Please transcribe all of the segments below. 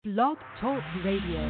Blog Talk Radio.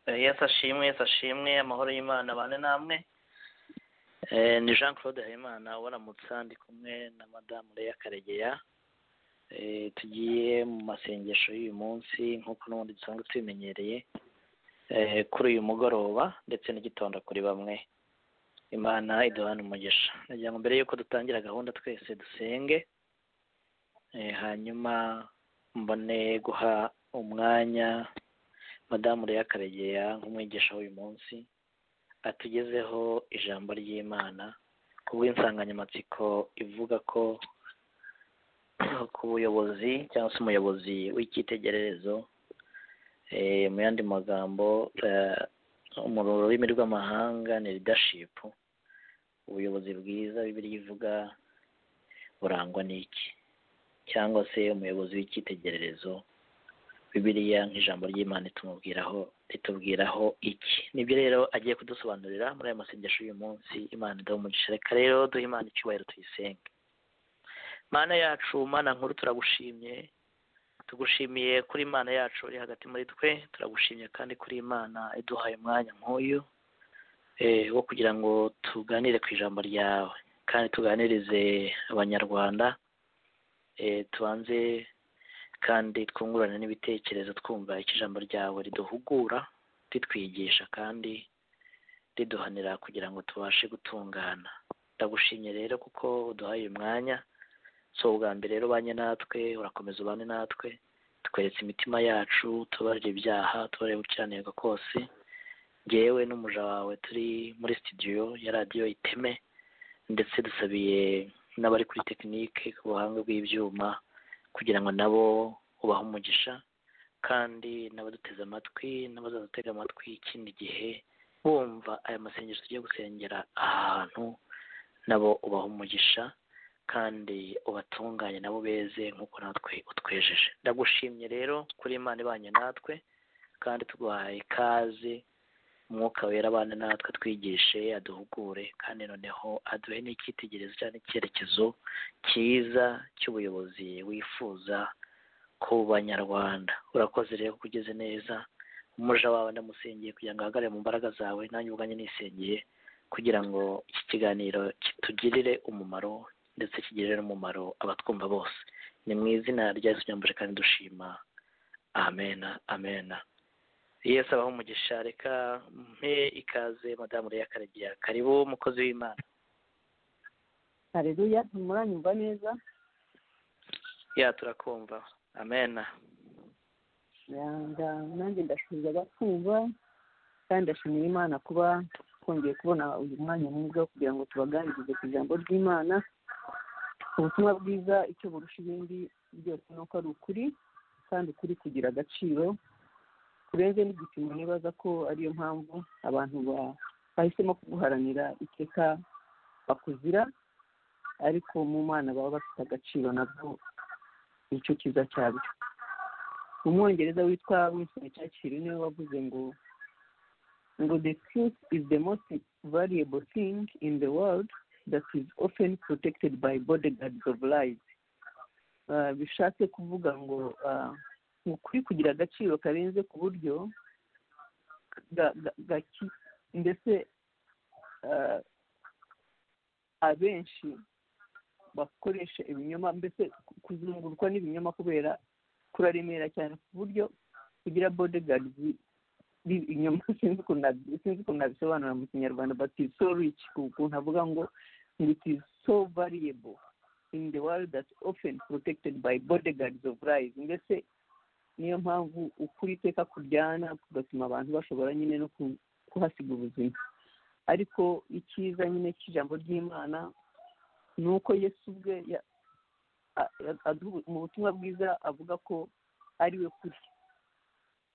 yesu ashimwe yesu ashimwe amahoro y'imana abane namwe ni jean claude habimana waramutsa ndi kumwe na madamu leya karegeya tugiye mu masengesho y'uyu munsi nk'uko n'ubundi dusanzwe tubimenyereye kuri uyu mugoroba ndetse n'igitondo kuri bamwe imana iduhana umugisha nagira ngo mbere y'uko dutangira gahunda twese dusenge hanyuma mbone guha umwanya madamu leya karegeya nk'umwigisha w'uyu munsi atugezeho ijambo ry'imana ku bw'insanganyamatsiko ivuga ko ku buyobozi cyangwa se umuyobozi w'icyitegererezo mu yandi magambo mu rurimi rw'amahanga ni ridashipu ubuyobozi bwiza bibiri ivuga burangwa n'iki cyangwa se umuyobozi w'icyitegererezo bibiliya nk'ijambo ry'imana itumubwiraho ritubwiraho iki nibyo rero agiye kudusobanurira muri aya masengesho y'uyu munsi imana idaha umugisha reka rero duha imana icyubahiro tuyisenge mana yacu mana nkuru turagushimye tugushimiye kuri imana yacu uri hagati muri twe turagushimye kandi kuri imana iduhaye umwanya nk'uyu wo kugira ngo tuganire ku ijambo ryawe kandi tuganirize abanyarwanda tubanze kandi twungurane n'ibitekerezo twumva icyo ijambo ryawe riduhugura ritwigisha kandi riduhanira kugira ngo tubashe gutungana ndagushimye rero kuko uduhaye uyu mwanya si ubwa mbere rero ubanye natwe urakomeza ubane natwe tweretse imitima yacu tubarira ibyaha tubarire gukiranirwa kose ngewe n'umuja wawe turi muri studio ya radiyo iteme ndetse dusabiye n'abari kuri tekinike ku buhanga bw'ibyuma kugira ngo nabo ubahe umugisha kandi n'abaduteze amatwi n'abazadutega amatwi ikindi gihe bumva aya masengesho tugiye gusengera aha hantu nabo ubaha umugisha kandi ubatunganye nabo beze nk'uko natwe utwejeje ndagushimye rero kuri imana ibanye natwe kandi tuguhaye ikaze umwuka wera abana natwe twigishe aduhugure kandi noneho aduhe n'icyitegererezo cyangwa icyerekezo cyiza cy'ubuyobozi wifuza ku banyarwanda urakoze rero ko ugeze neza umuja wawe ndamusengeye kugira ngo ahagarare mu mbaraga zawe nanjye ubwanjye nisengeye kugira ngo iki kiganiro kitugirire umumaro ndetse kigirire n'umumaro abatwumva bose ni mu izina rya Yesu nyambuje kandi dushima amena amena yesu abaho umugisha reka mpe ikaze madamu Leah karegeya karibu umukozi w'imana hareruya ntimuranyumva neza ya turakumva amena yanga nanjye ndashoboza abakumva kandi ndashimira imana kuba twongeye kubona uyu mwanya mwiza wo kugira ngo tubaganirize ku ijambo ry'imana ubutumwa bwiza icyo burusha ibindi byose ni uko ari ukuri kandi ukuri kugira agaciro kurenze n'igipimo nibaza ko ariyo mpamvu abantu ba- bahisemo kuguharanira iteka bakuzira ariko mu mana baba bafite agaciro nabwo nicyo cyiza cyabyo umwongereza witwa winston churchill niwe wavuze ngo ngo the truth is the most valuable thing in the world that is often protected by bodyguards of lies Ah, bishatse kuvuga ngo ah, ukuri kugira agaciro karenze ku buryo ga- ga- gaki- ndetse ah, abenshi bakoresha ibinyoma mbese ku- kuzungurwa n'ibinyoma kubera kuraremera cyane ku buryo kugira bodyguards b'ibinyoma sinzi ukuntu nabi- sinzi ukuntu nabisobanura mu kinyarwanda but is so rich ku kuntu avuga ngo ngo it is so variable in the world that often protected by bodyguards of lies mbese niyo mpamvu ukuri iteka kuryana kugatuma abantu bashobora nyine no ku- kuhasiga ubuzima ariko icyiza nyine cy'ijambo ry'imana ni uko yesu ubwe ya- a- a- aduha- mu butumwa bwiza avuga ko ari we kuri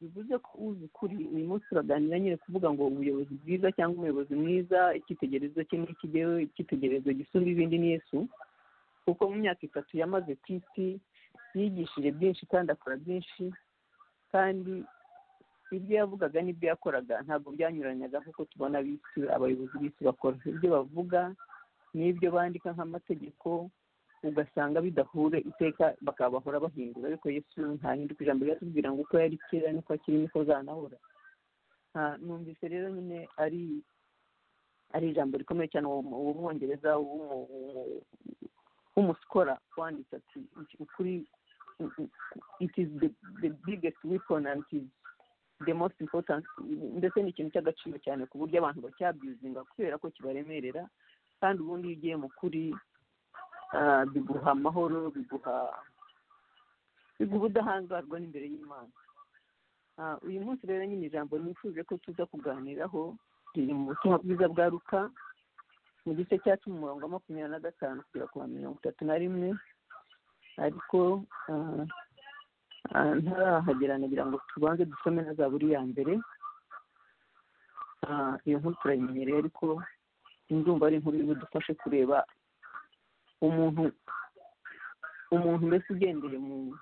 bivuze ko uzi ukuri uyu munsi turaganira nyine kuvuga ngo ubuyobozi bwiza cyangwa umuyobozi mwiza icyitegererezo cye n'ikigeho icyitegererezo gisumba ibindi ni yesu kuko mu myaka itatu yamaze ku isi yigishije byinshi kandi akora byinshi kandi ibyo yavugaga n'ibyo yakoraga ntabwo byanyuranyaga nk'uko tubona ab'isi abayobozi b'isi bakora ibyo bavuga n'ibyo bandika nk'amategeko ugasanga bidahure iteka bakaba bahora bahindura ariko yesu ntahinduka ijambo ryatubwira ngo uko yari kera niko akiri niko azanahora Ah, numvise rero nyine ari ari ijambo rikomeye cyane uwo mu- uwo mwongereza w'umu- w'umu- w'umusikora wanditse ati ukuri it is the, the biggest weapon and it is the most important ndetse ni ikintu cy'agaciro cyane ku buryo abantu bacyabwizinga kubera ko kibaremerera kandi ubundi iyo ugiye mu kuri ah, biguha amahoro biguha biguha ubudahangarwa n'imbere y'imana Ah, uyu munsi rero nyine ijambo nifuje ko tuza kuganiraho riri mu butumwa bwiza bwa ruka mu gice cya cumi umurongo wa makumyabiri na gatanu kugera ku wa mirongo itatu na rimwe ariko ah, ah, ntarahagera nagira ngo tubanze dusome na zaburi ya mbere Ah, iyo nkuru turayimenyereye ariko ndumva ari inkuru budufashe kureba umuntu umuntu mbese ugendeye mu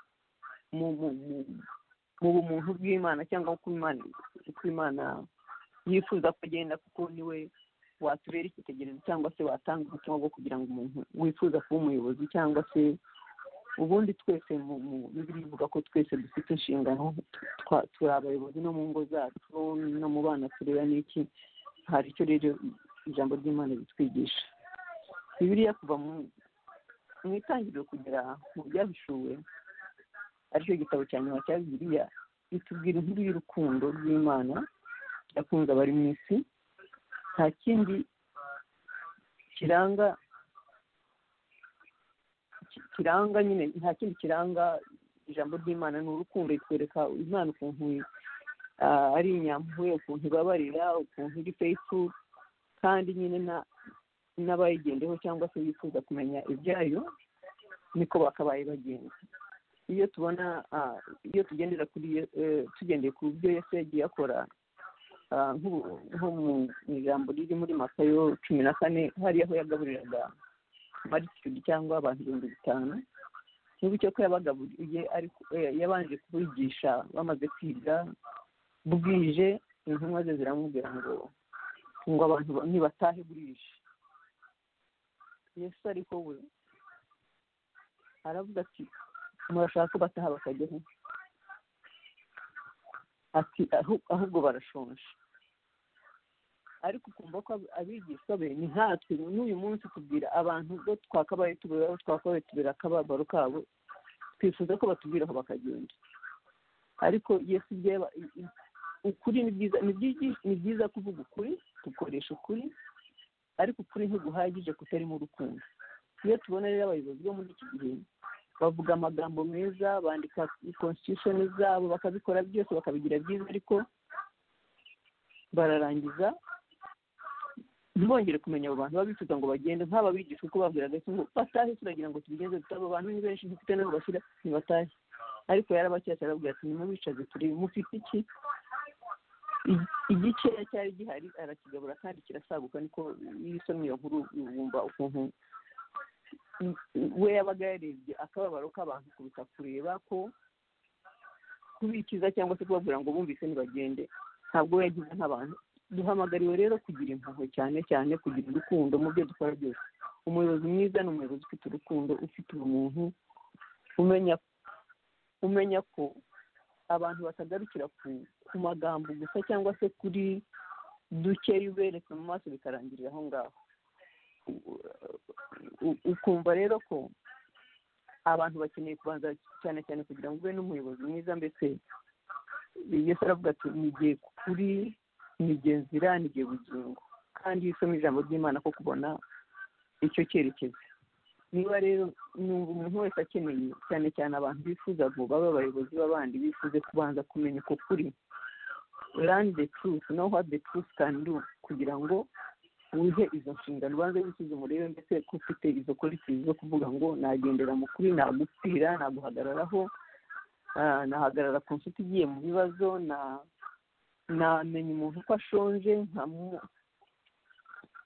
mu mu mu mu bumuntu bw'imana cyangwa uko imana uko imana yifuza kugenda kuko niwe watubera icyitegererezo cyangwa se watanga umutima wo kugira ngo umuntu wifuza kuba umuyobozi cyangwa se ubundi twese mu mu bibiri bivuga ko twese dufite inshingano twa- turi abayobozi no mu ngo zacu no mu bana tureba n'iki hari icyo rero ijambo ry'imana ritwigisha bibiliya kuva mu mu itangiriro kugera mu byahishuwe aricyo gitabo cya nyuma cya bibiliya itubwira inkuru y'urukundo rw'imana yakunze abari mu isi nta kindi kiranga ki- kiranga nyine nta kindi kiranga ijambo ry'imana ni urukundo ritwereka imana ukuntu ah, ari inyampuye ukuntu ibabarira ukuntu iri fayisiburu kandi nyine na- n'abayigendeho cyangwa se bifuza kumenya ibyayo niko bakabaye bagenda iyo tubona ah, iyo tugendera kuri Ye- eh, tugendeye ku byo yesu yagiye akora ah, nk'ubu- nko mu mu ijambo riri muri matayo cumi na kane hari aho yagaburiraga maritidi cyangwa abantu ibihumbi bitanu n'ubucyo ko yabagaburiye ariko eh, yabanje kubigisha bamaze kwiga bwije intumwa ze ziramubwira ngo ngo abantu ba- nibatahe bwije yesu ariko we aravuga ati murashaka ko bataha bakajya he ati ahu- ahubwo barashonje ariko ukumva ko ab- abigishwa be ni nkatwe n'uyu munsi tubwira abantu ubwo twakabaye tubiraho twakabaye tubira akababaro kabo twifuza ko batubwira aho bakagenda ariko yesu ibyo yaba- i- i- ukuri ni byiza ni byiza- ni byiza kuvuga ukuri dukoresha ukuri ariko ukuri ntiguhagije kutarimo urukundo iyo tubona rero abayobozi bo muri iki gihe bavuga amagambo meza bandika konstitushoni zabo bakabikora byose bakabigira byiza ariko bararangiza ntibongere kumenya abo bantu baba bifuza ngo bagende nk'aba bigisha uko babwiraga ati ngo batahe turagira ngo tubigenze dute abo bantu ni benshi ntufite n'aho bashyira ntibatahe ariko yarabacyatse arababwira ati nimubicaze turebe mufite iki I- igikeya cyari gihari arakigabura kandi kirasaguka niko iyo usomye iyo nkuru wumva ukuntu we yabaga yarebye akababaro k'abantu kuruta kureba ko kubikiza cyangwa se kubabwira ngo bumvise ntibagende ntabwo we yagize nk'abantu duhamagariwe rero kugira impuhwe cyane cyane kugira urukundo mu byo dukora byose umuyobozi mwiza ni umuyobozi ufite urukundo ufite ubumuntu umenya umenya ko abantu batagarukira ku ku magambo gusa cyangwa se kuri duke ubereka mu maso bikarangirira aho ngaho u- ukumva rero ko abantu bakeneye kubanza cyane cyane kugira ngo ube n'umuyobozi mwiza mbese yesu aravuga ati nigiye kuri nigiye nzira nigiye bugingo kandi iyo usoma ijambo ry'imana ko kubona icyo cyerekezo niba rero numva umuntu wese akeneye cyane cyane abantu bifuza ngo babe abayobozi b'abandi bifuze kubanza kumenya uko kuri learn the truth know what the truth can do kugira ngo wihe izo nshingano ubanze wisuzume urebe ndetse ko ufite izo korikizi zo kuvuga ngo nagendera mu kuri nagupfira naguhagararaho ah, nahagarara ku nshuti igiye mu bibazo na namenya umuntu ko ashonje nkamu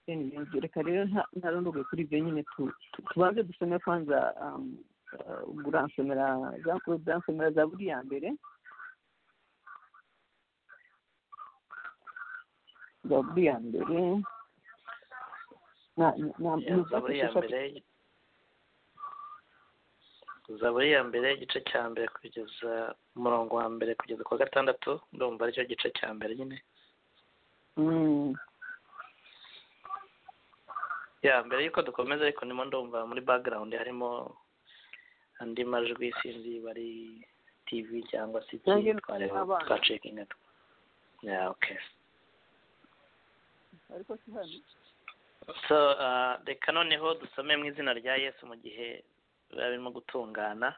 Anyway, reka rero nta- ntarondoge kuri ibyo nyine tu- tu- tubanze dusome kwanza um, uh, ubwo uransomera Jean Claude uransomera zaburi ya mbere zaburi ya mbere na- na- na- ni zaburi ya eshatu. mbere zaburi ya mbere igice cya mbere kugeza umurongo wa mbere kugeza ku wa gatandatu ndumva aricyo gice cya mbere nyine Mm. ya mbere y'uko dukomeza ariko ndimo ndumva muri background harimo andi majwi sinzi bari tv cyangwa se iki Nanjye twareba n'abana. twacekinga ya okay ariko si hano so uh, reka noneho dusome mu izina rya yesu mu gihe biba birimo gutungana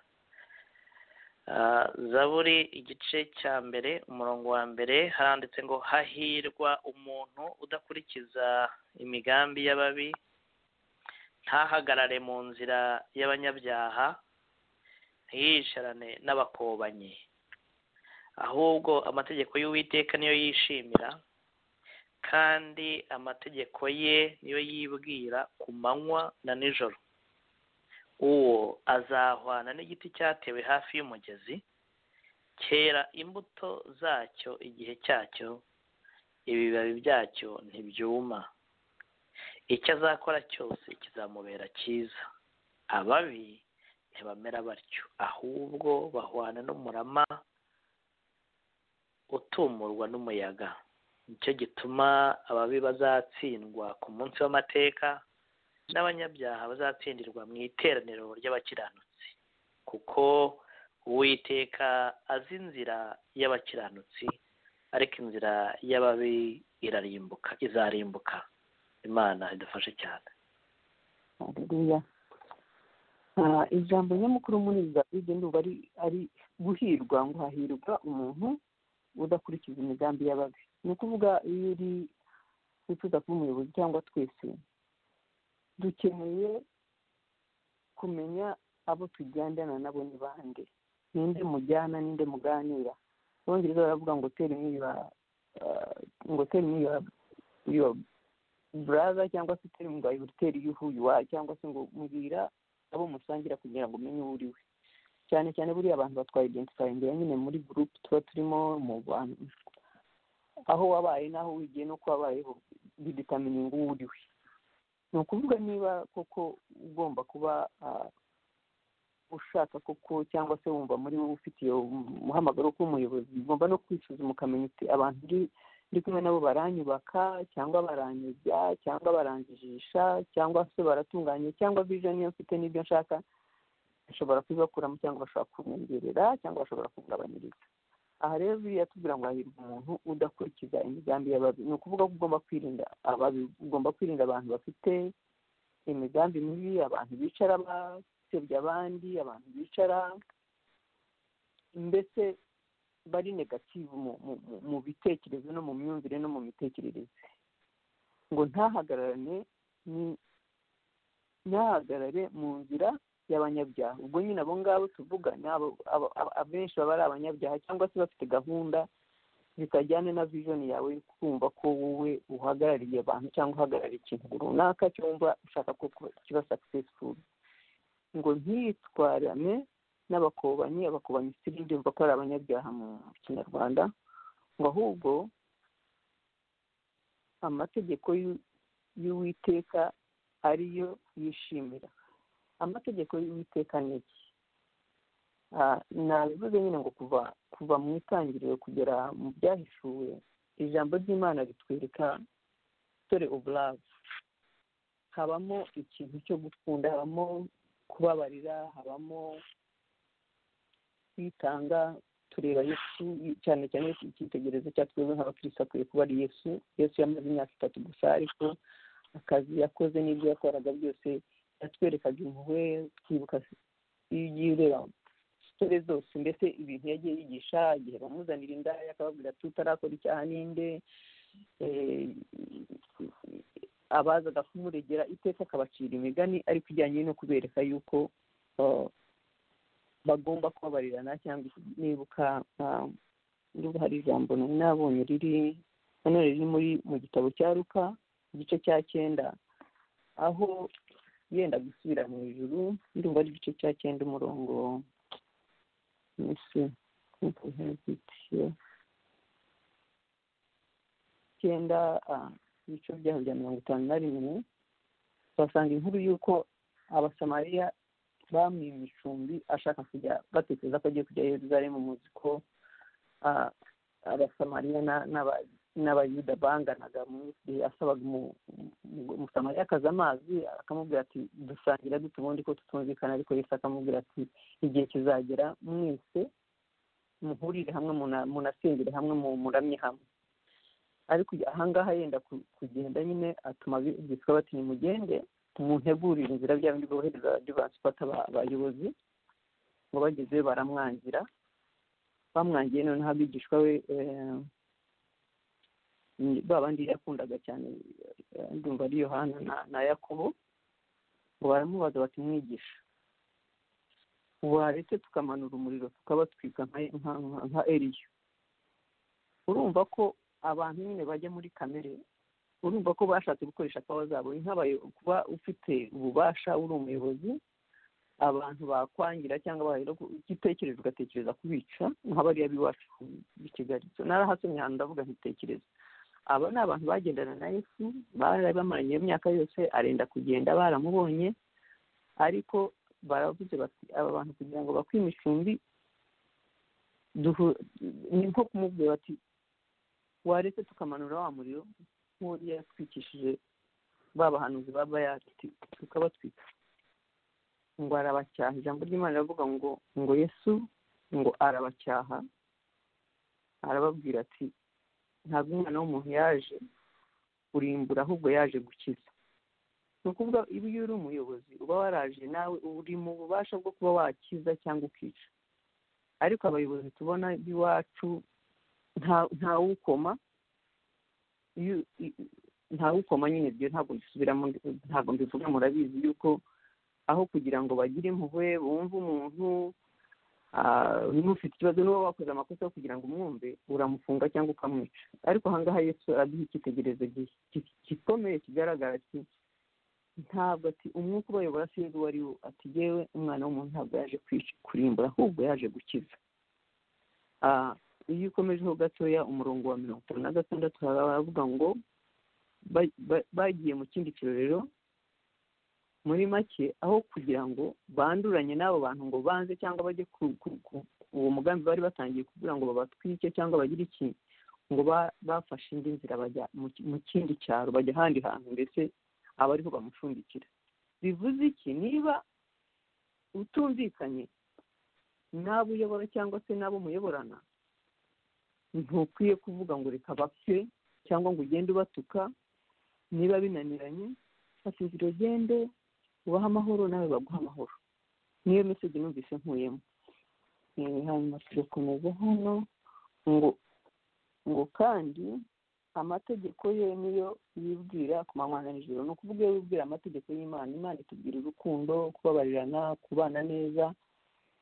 Ah, zaburi igice cya mbere umurongo wa mbere haranditse ngo hahirwa umuntu udakurikiza imigambi y'ababi ntahagarare mu nzira y'abanyabyaha ntiyicarane n'abakobanyi ahubwo amategeko y'uwiteka niyo yishimira kandi amategeko ye niyo yibwira ku manywa na nijoro uwo azahwana n'igiti cyatewe hafi y'umugezi cyera imbuto zacyo igihe cyacyo ibibabi byacyo ntibyuma icyo azakora cyose kizamubera cyiza ababi ntibamera batyo ahubwo bahwana n'umurama utumurwa n'umuyaga nicyo gituma ababi bazatsindwa ku munsi w'amateka n'abanyabyaha bazatsindirwa mu iteraniro ry'abakiranutsi kuko uwiteka azi inzira y'abakiranutsi ariko inzira y'ababi irarimbuka izarimbuka imana idufashe cyane Haleluya. Ah, ijambo nyamukuru muri zaburi ndumva ari ari guhirwa ngo hahirwa umuntu udakurikiza imigambi y'ababi ni ukuvuga iyo uri wifuza kuba umuyobozi cyangwa twese dukeneye kumenya abo tugendana nabo ni bande ninde mujyana ninde muganira abongereza baravuga ngo tera imwiba ngo tera imwiba your brother cyangwa se tera ngo i will tell you who you are cyangwa se ngo mbwira abo musangira kugira ngo umenye uwo uri we cyane cyane buriya abantu batwayidentifayigira nyine muri gurupe tuba turimo mu bantu aho wabaye n'aho wigiye n'uko wabayeho bidetamininga uwo uri we ni ukuvuga niba koko ugomba kuba ushaka koko cyangwa se wumva muri wowe ufite iyo muhamagaro w'umuyobozi ugomba no kwisuzuma ukamenya uti abantu ndi kumwe nabo baranyubaka cyangwa baranyujya cyangwa baranjijisha cyangwa se baratunganya cyangwa vijoni iyo mfite n'ibyo nshaka bashobora kubibakuramo cyangwa bashobora kumwongerera cyangwa bashobora kugabanyiriza aha rero biriya tubwira ngo hahirwa umuntu udakurikiza imigambi y'ababi ni ukuvuga ko ugomba kwirinda ababi ugomba kwirinda abantu bafite imigambi mibi abantu bicara basebya abandi abantu bicara mbese bari negativu mu bitekerezo no mu myumvire no mu mitekerereze ngo ntahagararane ntahagarare mu nzira y'abanyabyaha ubwo nyine abo ngabo tuvuga ni abenshi baba ari abanyabyaha cyangwa se bafite gahunda zitajyana na vijoni yawe kumva ko wowe uhagarariye abantu cyangwa uhagarariye ikintu runaka cyumva ushaka ko kiba sakisesifuzi ngo ntiyitwarane n'abakobanyi abakobanyi siri ndumva ko ari abanyabyaha mu kinyarwanda ngo ahubwo amategeko y'uwiteka ariyo yishimira amategeko y'uwiteka ni iki nabivuze nyine ngo kuva kuva mu itangiriro kugera mu byahishuwe ijambo ry'imana ritwereka dore uburavu habamo ikintu cyo gukunda habamo kubabarira habamo kwitanga tureba yesu cyane cyane icyitegererezo cya twebwe nk'abakirisi akwiye kuba ari yesu yesu yamaze imyaka itatu gusa ariko akazi yakoze n'ibyo yakoraga byose yatwerekaga impuhwe twibuka iyo ugiye ureba sitore zose mbese ibintu yagiye yigisha igihe bamuzanira indaya akababwira ati utarakora icyaha ninde abazaga kumuregera iteka akabacira imigani ariko ijyanye no kubereka yuko bagomba kubabarirana cyangwa nibuka niba hari ijambo nari nabonye riri nanone riri muri mu gitabo cya ruka igice cya cyenda aho yenda gusubira mu ijuru ndumva ari igice cya cyenda umurongo cyenda ibice byaho bya mirongo itanu na rimwe basanga inkuru y'uko abasamariya bamwiye imicumbi ashaka kujya batekereza ko agiye kujya i Yerusalemu muzi ko abasamariya n'abayuda banganaga asabaga umusamariya akaza amazi akamubwira ati dusangira dute ubundi ko tutumvikana ariko yose akamubwira ati igihe kizagera mwese muhurire hamwe munasengere hamwe muramye hamwe ariko ahangaha yenda kugenda nyine atuma byitwa bati nimugende muntegurire inzira byaba ndi bohereza adivansi ifata abayobozi ngo bagezeyo baramwangira bamwangiye noneho abigishwa we ba bandi yakundaga cyane ndumva ari yohana na yakobo ngo baramubaza bati mwigisha waretse tukamanura umuriro tukabatwika nka eriyo urumva ko abantu nyine bajya muri kamere urumva ko bashatse gukoresha akawa zabo kuba ufite ububasha uri umuyobozi abantu bakwangira cyangwa bahera igitekerezo ugatekereza kubica nk'abariya b'iwacu i kigali narahasomye ahantu ndavuga nk'itekerezo aba ni abantu bagendana na yesu bari bamaranye iyo myaka yose arenda kugenda baramubonye ariko baravuze bati aba bantu kugira ngo bakwe imicumbi ni nko kumubwira bati waretse tukamanura wa muriro nk'uriya yatwikishije ba bahanuzi ba bayati tukabatwika ngo arabacyaha ijambo ry'imana riravuga ngo ngo yesu ngo arabacyaha arababwira ati ntabwo umwana w'umuntu yaje kurimbura ahubwo yaje gukiza ni ukuvuga iyo uri umuyobozi uba waraje nawe uri mu bubasha bwo kuba wakiza cyangwa ukica ariko abayobozi tubona b'iwacu nta ntawukoma iyo i- ntawukoma nyine ibyo ntabwo mbisubiramo ndi- ntabwo mbivuga murabizi yuko aho kugira ngo bagire impuhwe bumve umuntu ah, niba ufite ikibazo niba wakoze amakosa yo kugira ngo umwumve uramufunga cyangwa ukamwica ariko ahangaha yesu araduha icyitegererezo gi- gi- gikomeye kigaragara ati ntabwo ati umwuka ubayobora sinzi uwo ari wo ati yewe umwana w'umuntu ntabwo yaje kwica- kurimbura ahubwo yaje gukiza Ah, iyo ukomejeho gatoya umurongo wa mirongo itanu na gatandatu baravuga ngo ba- ba- bagiye mu kindi kirorero muri make aho kugira ngo banduranye n'abo bantu ngo banze cyangwa bajye ku- ku- ku- uwo mugambi bari batangiye kugira ngo babatwike cyangwa bagire iki ngo ba- bafashe indi nzira bajya mu ki- mu kindi cyaro bajya ahandi hantu ndetse aba ariho bamucumbikira bivuze iki niba utumvikanye n'abo uyobora cyangwa se n'abo muyoborana ntukwiye kuvuga ngo reka bapfe cyangwa ngo ugende ubatuka niba binaniranye fata inzira ugende ubahe amahoro nawe baguha amahoro niyo meseje numvise nkuyemo Eh, hanyuma turakomeza hano ngo ngo kandi amategeko ye niyo yibwira ku manywa na nijoro ni ukuvuga iyo wibwira amategeko y'imana imana itubwira urukundo kubabarirana kubana neza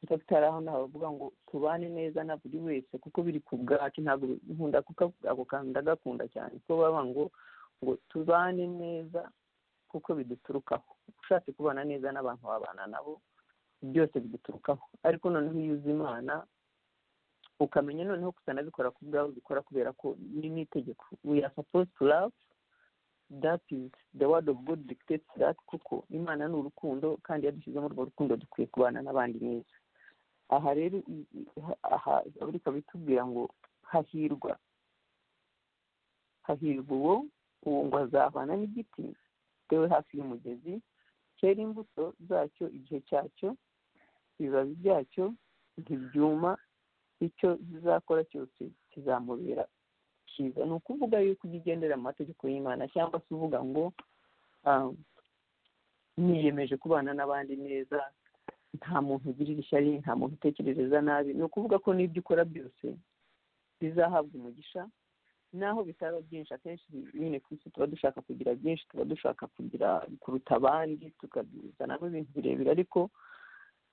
ndetse hari aho nabavuga ngo tubane neza na buri wese kuko biri ku bwacu ntabwo nkunda kuko ako kantu ndagakunda cyane kuko baba ngo ngo tubane neza kuko biduturukaho ushatse kubana neza n'abantu wabana nabo byose biduturukaho ariko noneho iyo uzi imana ukamenya noneho gusa nabikora ku bwawe ubikora kubera ko ni n'itegeko we are supposed to love that is the word of god dictates that kuko imana ni urukundo kandi iyo dushyizemo urwo rukundo dukwiye kubana n'abandi neza aha rero i- i- aha zaburi ikaba itubwira ngo hahirwa hahirwa uwo uwo ngo azahwana n'igiti gitewe hafi y'umugezi cyera imbuto zacyo igihe cyacyo ibibabi byacyo ntibyuma icyo zizakora cyose kizamubera cyiza ni ukuvuga yuko ujya ugendera mu mategeko y'imana cyangwa se uvuga ngo ah, niyemeje kubana n'abandi neza nta muntu ugirira ishyari nta muntu utekereza nabi ni ukuvuga ko n'ibyo ukora byose bizahabwa umugisha naho bitaba byinshi akenshi nyine ku isi tuba dushaka kugira byinshi tuba dushaka kugira kuruta abandi tukabizanamo ibintu birebire ariko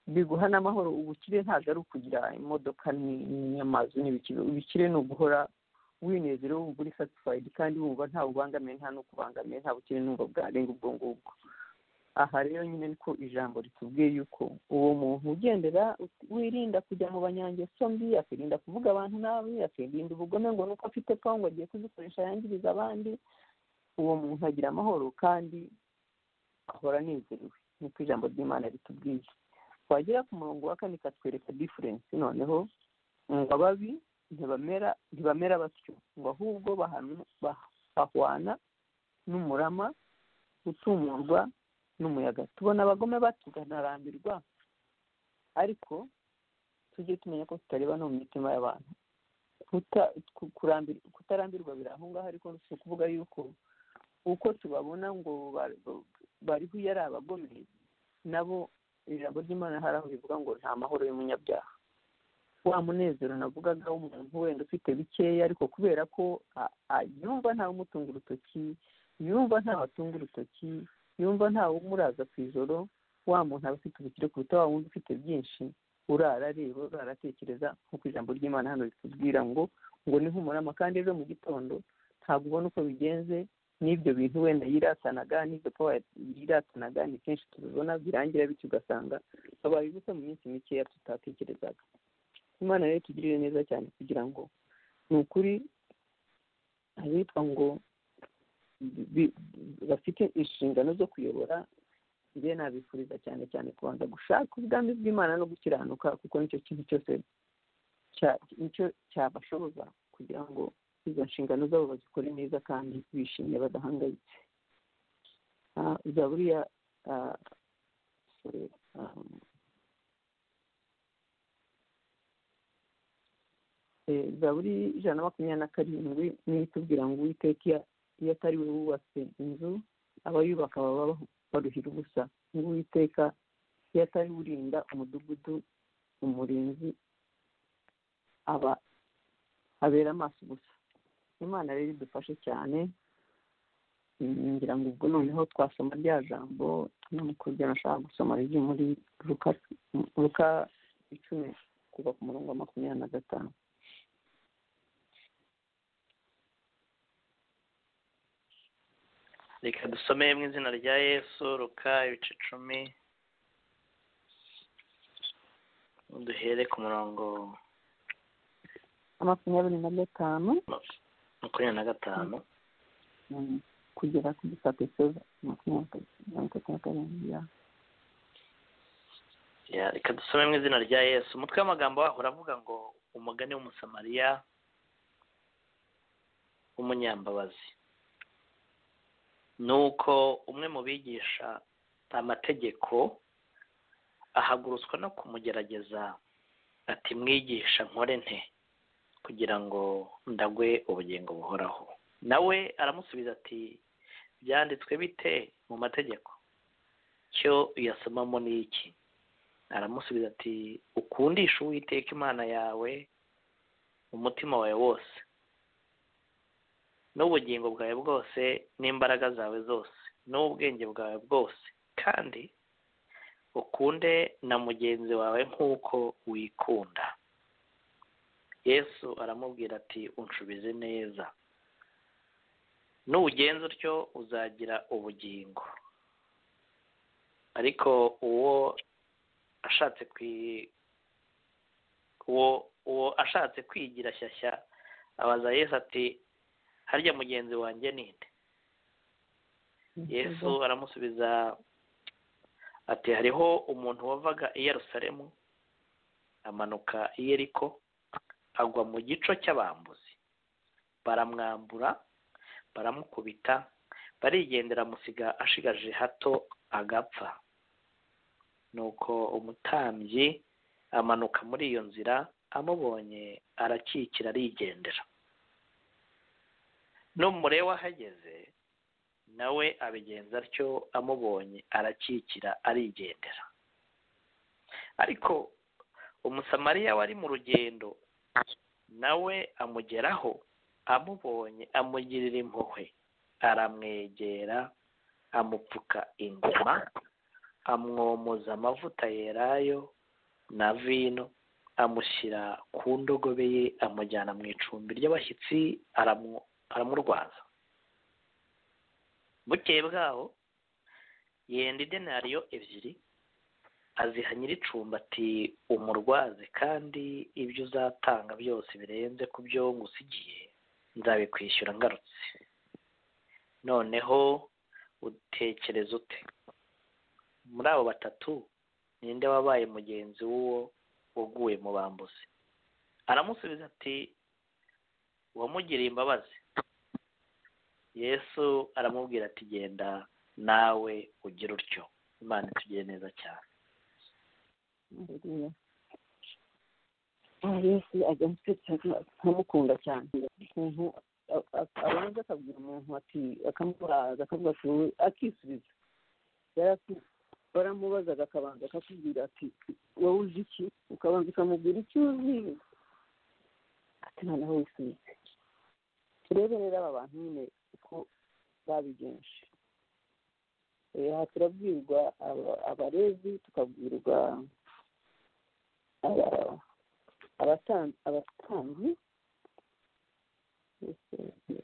biguha n'amahoro ubukire ntabwo ari ukugira imodoka ni- n'amazu n'ibikiro ubukire ni uguhora winezere wumva uri satisfied kandi wumva nta bubangamiye nta n'ukubangamiye nta bukire n'umva bwarenga ubwo ngubwo aha rero nyine niko ijambo ritubwiye yuko uwo muntu ugendera wirinda kujya mu banyangeso mbi akirinda kuvuga abantu nabi akirinda ubugome ngo nuko afite pfa ngo agiye kuzikoresha yangiriza abandi uwo muntu agira amahoro kandi ahora anezerewe niko ijambo ry'imana ritubwiye twagera ku murongo wa kane ikatwereka diferensi noneho ngo ababi ntibamera ntibamera batyo ngo ahubwo bahanu- bah- bahwana n'umurama utumurwa n'umuyaga tubona abagome batuganarambirwa ariko tujye tumenya ko tutareba no mu mitima y'abantu Kuta- ku- kurambir- kutarambirwa biri aho ngaho ariko si ukuvuga yuko uko tubabona ngo ba- bariho iyo ari abagome nabo ijambo ry'imana hari aho rivuga ngo nta mahoro y'umunyabyaha wa munezero navugaga w'umuntu wenda ufite bikeya ariko kubera ko a- a- yumva ntawe umutunga urutoki yumva ntawe atunga urutoki yumva ntawe umuraza ku ijoro wa muntu aba afite ubukire kuruta wa wundi ufite byinshi urara areba urara atekereza nk'uko ijambo ry'imana hano ritubwira ngo ngo ni nk'umurama kandi ejo mu gitondo ntabwo ubona uko bigenze n'ibyo bintu wenda yiratanaga n'ibyo pawa yiratanaga ni kenshi tubibona birangira bityo ugasanga babaye ubusa mu minsi mikeya tutatekerezaga imana rero itugirire neza cyane kugira ngo ni ukuri abitwa ngo bi- bafite inshingano zo kuyobora njye nabifuriza cyane cyane kubanza gushaka ubwami bw'imana no gukiranuka kuko nicyo kintu cyose cya- nicyo cyabashoboza kugira ngo izo nshingano zabo bazikore neza kandi bishimye badahangayitse Ah, zaburi ya ah, sorry, um, eh, zaburi ijana na makumyabiri na karindwi niyo itubwira ngo uwiteka iyo- iyo atari we wubatse inzu abayubaka baba bahu- baruhira ubusa ngo uwiteka iyo atari we urinda umudugudu umurinzi aba habera amaso gusa imana rero idufashe cyane Mm, ngira ngo ubwo noneho twasoma rya jambo no mu kurya nashaka gusoma riri muri luka luka icumi kuva ku murongo wa makumyabiri na gatanu reka dusome mu izina rya yesu ruka ibice icumi duhere ku murongo makumyabiri na gatanu makumyabiri na gatanu Mm, kugera ku gisate seza makumyabiri na gatatu na karindwi ya Ya, reka dusome mu izina rya yesu umutwe w'amagambo waho uravuga ngo umugani w'umusamariya w'umunyambabazi nuko umwe mu bigisha amategeko ahagurutswa no kumugerageza ati mwigisha nkore nte kugira ngo ndagwe ubugingo buhoraho nawe aramusubiza ati byanditswe bite mu mategeko cyo uyasomamo ni iki aramusubiza ati ukundisha uwiteka imana yawe umutima wawe wose n'ubugingo bwawe bwose n'imbaraga zawe zose n'ubwenge bwawe bwose kandi ukunde na mugenzi wawe nk'uko wikunda yesu aramubwira ati unshubize neza nuwugenza utyo uzagira ubugingo ariko uwo ashatse kwi uwo uwo ashatse kwigira shyashya abaza yesu ati harya mugenzi wanjye ninde yesu aramusubiza ati hariho umuntu wavaga i yerusalemu amanuka i yeriko agwa mu gico cy'abambuzi baramwambura baramukubita barigendera amusiga ashigaje hato agapfa nuko umutambyi amanuka muri iyo nzira amubonye arakikira arigendera n'umureba ahageze nawe abigenza atyo amubonye arakikira arigendera ariko umusamariya wari mu rugendo nawe amugeraho amubonye amugirira impuhwe aramwegera amupfuka ingoma amwomoza amavuta yerayo na vino amushyira ku ndogobe ye amujyana mu icumbi ry'abashyitsi aramu- aramurwaza bukeye bwaho yenda idenariyo ebyiri aziha nyir'icumbi ati umurwaze kandi ibyo uzatanga byose birenze ku byo ngusigiye nzabikwishyura ngarutse noneho utekereza ute muri abo batatu ninde wabaye mugenzi w'uwo waguye mu bambuzi aramusubiza ati uwamugiriye imbabazi yesu aramubwira ati genda nawe ugira utyo imana itugire neza cyane Haleluya. Ah, yesu ajya gutekereza nkamukunda cyane ukuntu a- a- abanza akabwira umuntu ati akamubaza akavuga ati wowe akisubiza yari ati- baramubazaga akabanza akakubwira ati wowe uzi iki ukabanza ukamubwira icyo uzi ati noneho wisubize turebe rero aba bantu nyine uko babigenje Eh, aha turabwirwa aba- abarezi tukabwirwa aba- abatan- abatambyi Yesu yababwiye.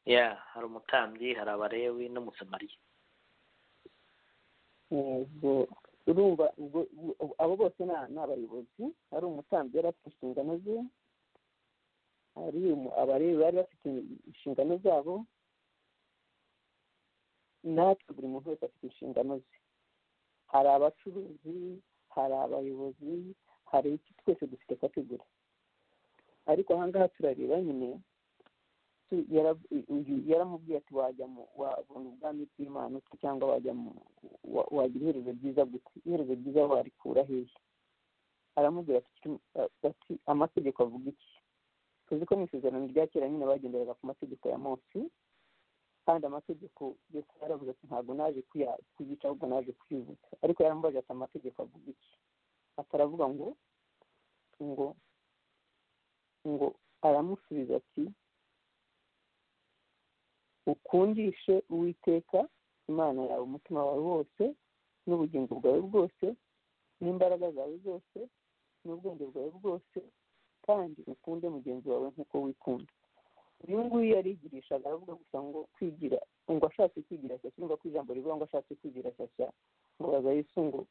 ya hari umutambyi hari abarewi n'umusamariya ubwo urumva ubwo ubwo- abo bose ni- ni abayobozi hari umutambyi yari afite inshingano ze hari umu- abarezi bari bafite inshingano zabo natwe buri muntu wese afite inshingano ze hari abacuruzi hari abayobozi hari iki twese dufite kategori ariko aha ngaha turareba nyine tu- yara- uyu yaramubwiye ati wajya mu wabona ubwami bw'imana utyo cyangwa wajya mu wa- wagira iherezo ryiza gute iherezo ryiza warikura hehe aramubwira ati "Kirimo- a- ati amategeko avuga iki tuzi ko mu isezerano rya kera nyine bagenderaga ku mategeko ya mose kandi amategeko yose yaravuze ati ntabwo naje kuya- kuyica ahubwo naje kuyibutsa ariko yaramubajije ati amategeko avuga iki ataravuga ngo ngo ngo aramusubiza ati ukundishe uwiteka imana yawe umutima wawe wose n'ubugingo bwawe bwose n'imbaraga zawe zose n'ubwenge bwawe bwose kandi ukunde mugenzi wawe nk'uko wikunda uyu nguyu yarigirishaga aravuga gusa ngo kwigira ngo ashatse kwigira shyashya ngo ku ijambo rivuga ngo ashatse kwigira shyashya ngo baza yisungu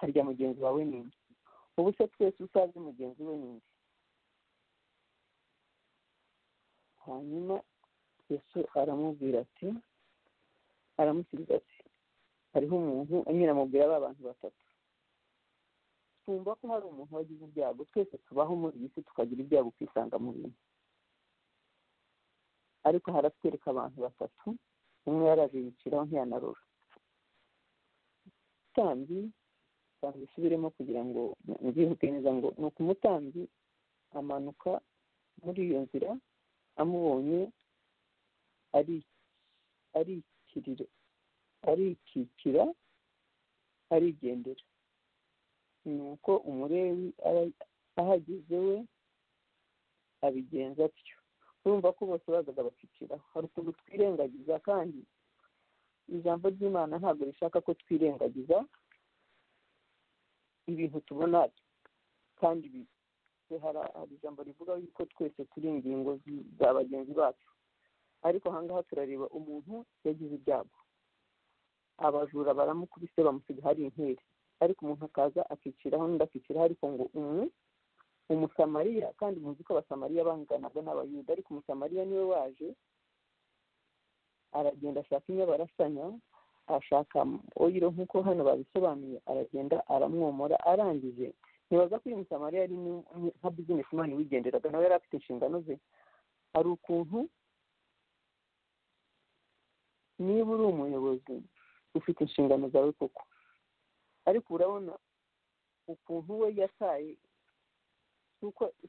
harya mugenzi wawe ninde ubu se twese usaze mugenzi we ninde hanyuma yesu aramubwira ati aramusubiza ati hariho umuntu nyine amubwira ba bantu batatu twumva ko hari umuntu wagize ibyago twese tubaho muri iyi si tukagira ibyago ukisanga mu bintu ariko haratwereka abantu batatu umwe yarabiciraho ntiyanarura umutambyi reka mbisubiremo kugira ngo mbyibuke neza ngo ni uko umutambyi amanuka muri iyo nzira amubonye arikikira arigendera ni uko umurewi ahageze we abigenza atyo urumva ko bose bazaga bakikiraho hari ukuntu twirengagiza kandi ijambo ry'imana ntabwo rishaka ko twirengagiza ibintu tubona kandi hari ijambo rivuga yuko twese turi ingingo za bagenzi bacu ariko ahangaha turareba umuntu yagize ibyago abajura baramukubise bamusiga hari inkeri ariko umuntu akaza akiciraho n'undi akiciraho ariko ngo umwe umusamariya kandi muzi ko abasamariya banganaga n'abayuda ariko umusamariya niwe waje aragenda ashaka inyabarasanya ashaka oyiro nk'uko hano babisobanuye aragenda aramwomora arangije ntibaza ko uyu musamariya yari nka bizinesi mani wigenderaga nawe yari afite inshingano ze hari ukuntu niba uri umuyobozi ufite inshingano zawe koko ariko urabona ukuntu we yataye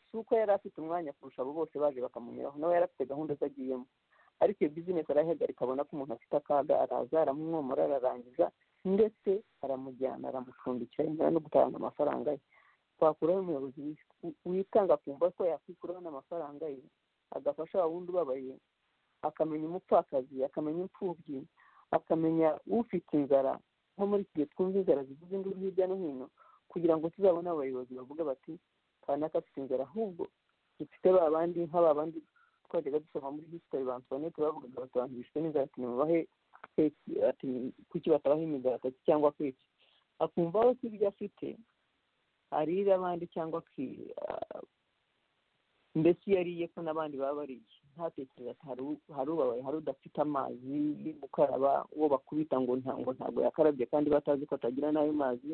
si uko yari afite umwanya kurusha abo bose baje bakamunyuraho nawe yari afite gahunda ze agiyemo ariko iyo bizinesi arayihagarika abona ko umuntu afite akaga araza aramwomora ararangiza ndetse aramujyana aramucumbikira yemewe no gutanga amafaranga ye twakuraho umuyobozi witanga akumva ko yakwikuraho n'amafaranga ye agafasha wa wundi ubabaye akamenya umupfakazi akamenya imfubyi akamenya ufite inzara nko muri iki gihe twumva inzara zivuze induru hirya no hino kugira ngo tuzabone abayobozi bavuga bati kanaka afite inzara ahubwo dufite ba bandi nk'aba bandi twajyaga dusoma muri hisitori ba antoinette bavugaga batanga ibishwe n'inzara ati nimubahe ati kuki batabaha imigati cyangwa kwiki akumva we ko ibyo afite arira abandi cyangwa mbese iyo ariye ko n'abandi baba bariye ntatekereza ati hari ubabaye hari udafite amazi yo gukaraba uwo bakubita ngo ntabwo ntabwo yakarabye kandi batazi ko atagira n'ayo mazi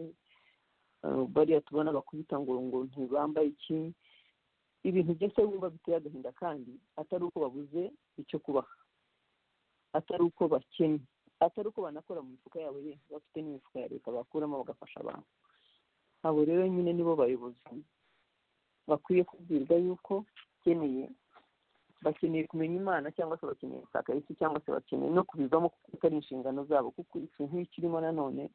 bariya tubona bakubita ngo ngo ntibambaye iki ibintu byose wumva biteye agahinda kandi atari uko babuze icyo kubaha atari uko bakennye atari uko banakora mu mifuka yabo ye bafite n'imifuka ya leta bakuramo bagafasha abantu abo rero nyine nibo bayobozi bakwiye kubwirwa yuko bakeneye bakeneye kumenya imana cyangwa se bakeneye gusaka isi cyangwa se bakeneye no kubivamo kuko atari inshingano zabo kuko ikintu nk'iyo kirimo nanone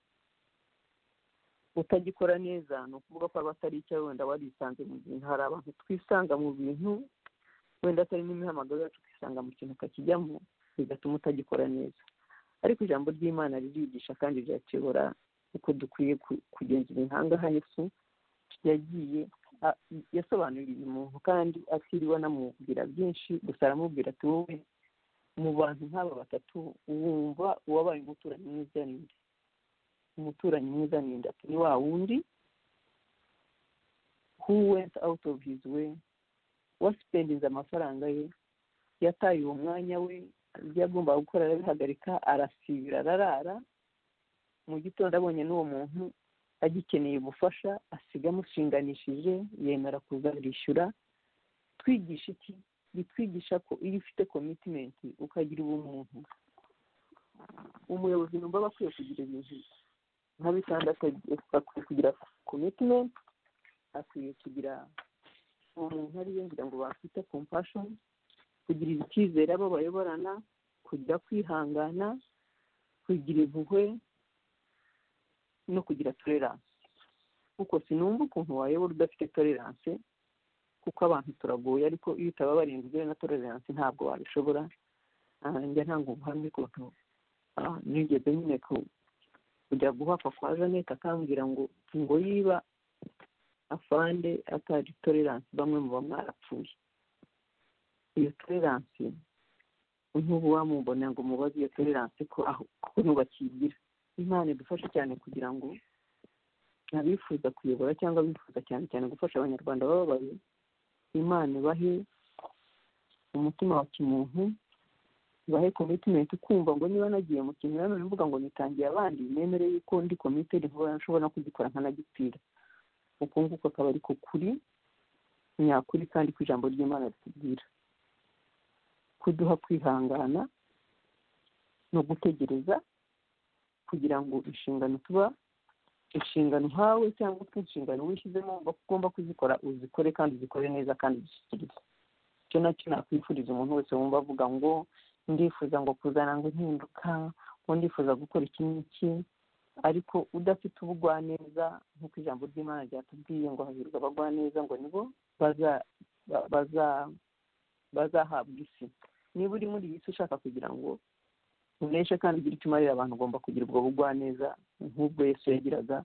utagikora neza ni ukuvuga ko aba atari icyo wenda warisanze mu bintu hari abantu twisanga mu bintu wenda atari n'imihamagaro yacu ukisanga mu kintu ukakijyamo bigatuma utagikora neza ariko ijambo ry'imana ririgisha kandi riratuyobora uko dukwiye kugenzura intanga yesu yagiye yasobanuriye uyu muntu kandi atiriwe anamubwira byinshi gusa aramubwira ati wowe mu bantu nk'aba batatu wumva uwabaye umuturanyi mwiza ninde umuturanyi mwiza ninde ati ni wa wundi who went out of his way wasipendinze amafaranga ye yataye uwo mwanya we ibyo agomba gukora arabihagarika arasibira ararara mu gitondo abonye n'uwo muntu agikeneye ubufasha asiga amushinganishije yemera kuzarishyura twigisha iki bitwigisha ko iyo ufite komitimenti ukagira ubumuntu umuyobozi numva aba akwiye kugira ibintu nka bitandatu akwiye kugira komitimenti akwiye kugira umuntu ariyo ngira ngo bafite kompashoni kugirira icyizere abo bayoborana kujya kwihangana kugira impuhwe no kugira toleranse kuko sinumva ukuntu wayobora udafite toleranse kuko abantu turagoye ariko iyo utaba barinzwe na toleranse ntabwo wabishobora ah, njya ntanga ubuhamya ukuntu ah, nigeze nyine ku- kujya guhakwa kwa janete akambwira ngo ngo yiba afande atari toleranse bamwe muba mwarapfuye iyo toleranse nk'ubu wamubona ngo mubaze iyo toleranse ko aho kuko ntubakigira imana idufashe cyane kugira ngo abifuza kuyobora cyangwa abifuza cyane cyane gufasha abanyarwanda bababaye imana ibahe umutima wa kimuntu ibahe komitimenti kumva ngo niba nagiye mu kintu nanone mvuga ngo nitangiye abandi nemere yuko ndi komitedi nkuba nshobora no kugikora nkanagipfira uko nguko akaba ariko kuri nyakuri kandi ku ijambo ry'imana ritubwira kuduha kwihangana no gutegereza kugira ngo inshingano tuba inshingano uhawe cyangwa utwo inshingano wishyizemo uba ugomba kuzikora uzikore kandi uzikore neza kandi uzishyikirize icyo nacyo nakwifuriza umuntu wese wumva avuga ngo ndifuza ngo kuzana ngo impinduka ngo ndifuza gukora iki n'iki ariko udafite ubugwaneza nk'uko ijambo ry'imana ryatubwiye ngo hahirwa abagwaneza ngo nibo baza ba- baza bazahabwa isi niba uri muri iyi si ushaka kugira ngo uneshe kandi ugire icyo umarira abantu ugomba kugira ubwo bugwaneza nk'ubwo yesu yagiraga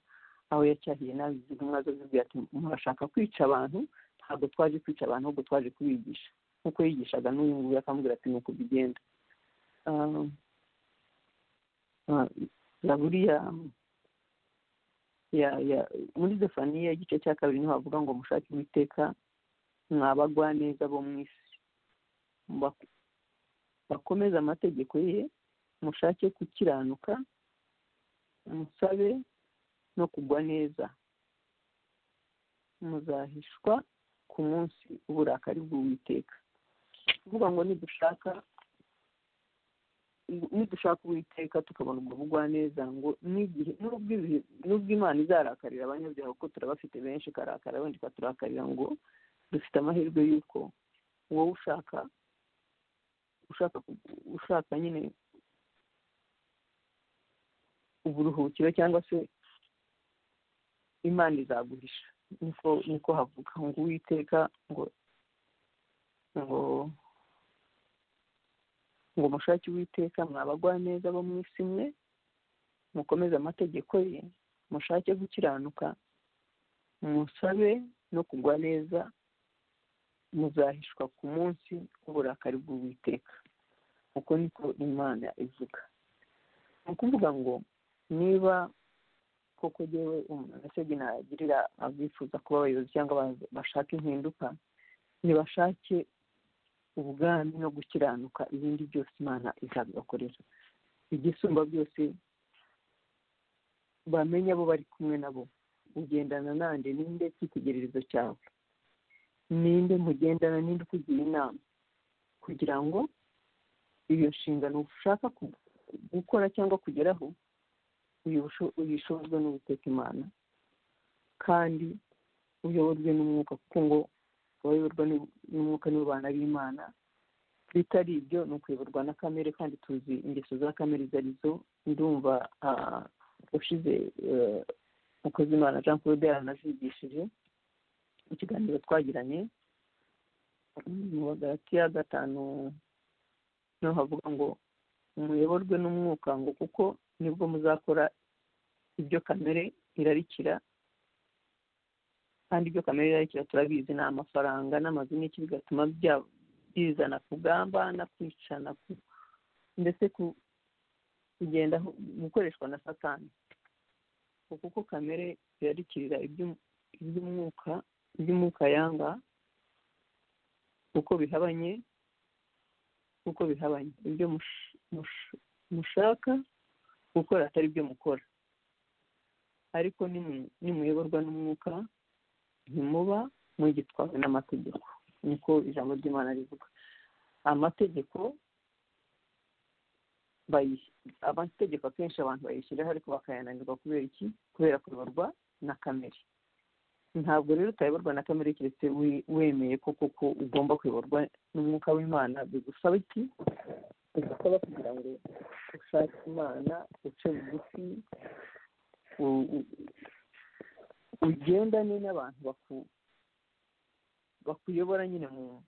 aho yacyahiye nabi izi ntumwa zo zibwira ati murashaka kwica abantu ntabwo twaje kwica abantu ahubwo twaje kubigisha nk'uko yigishaga n'uyu nguyu akambwira ati ni uku bigenda Ah, ah, zaburi ya ya ya muri zefaniya igice cya kabiri niho havuga ngo mushake uwiteka mwabagwaneza bo mu isi Bak- bakomeze amategeko ye mushake gukiranuka musabe no kugwa neza muzahishwa ku munsi uburakari bw'uwiteka kuvuga ngo nidushaka nidushaka uwiteka tukabona ubwo bugwaneza ngo n'igihe n'ubwo ibihe- n'ubwo imana izarakarira abanyabyaha kuko turabafite benshi ikarakara wenda ikaturakarira ngo dufite amahirwe y'uko wowe ushaka ushaka ku- ushaka nyine uburuhukiro cyangwa se imana izaguhisha niko niko havuga ngo uwiteka ngo ngo ngo mushake uwiteka mwabagwa neza bo mu isi mwe mukomeze amategeko ye mushake gukiranuka musabe no kugwa neza muzahishwa ku munsi w'uburakari bw'uwiteka uko niko imana ivuga ni ukuvuga ngo niba koko jyewe umunasege nagirira abifuza kuba abayobozi cyangwa aba- bashaka impinduka ntibashake ubwami no gukiranuka ibindi byose imana izabibakorera igisumba byose bamenye abo bari kumwe nabo ugendana nande ninde cyitegererezo cyawe ninde mugendana ninde ukugira inama kugira ngo iyo nshingano ushaka ku- gukora cyangwa kugeraho uyibusho- uyishozwe n'uwiteka imana kandi uyoborwe n'umwuka kuko ngo abayoborwa n'u- n'umwuka nibo bana b'imana bitari ibyo ni ukuyoborwa na kamere kandi tuzi ingeso za kamere izo ari zo ndumva ah, ushize eh, mukozimana jean claude yaranazigishije mu kiganiro twagiranye mu bagarati ya gatanu niho havuga ngo muyoborwe n'umwuka ngo kuko nibwo muzakora ibyo kamere irarikira kandi ibyo kamere irarikira turabizi ni amafaranga n'amazu n'iki bigatuma bya- bizana kugambana kwicana ku- ndetse ku- kugenda hu- gukoreshwa na satani ngo kuko kamere irarikirira iby'um- iby'umwuka iby'umwuka yanga kuko bihabanye kuko bihabanye ibyo mush- mush- mushaka gukora atari byo mukora ariko nimu- nimuyoborwa n'umwuka ntimuba mugitwawe n'amategeko niko ijambo ry'imana rivuga amategeko bayi- amategeko akenshi abantu bayishyiraho ariko bakayananirwa kubera iki kubera kuyoborwa na kamere ntabwo rero utayoborwa na kamere keretse we- wemeye ko koko ugomba kuyoborwa n'umwuka w'imana bigusaba iki bigusaba kugira ngo ushake imana uce bugufi u- u- ugendane n'abantu baku bakuyobora nyine mu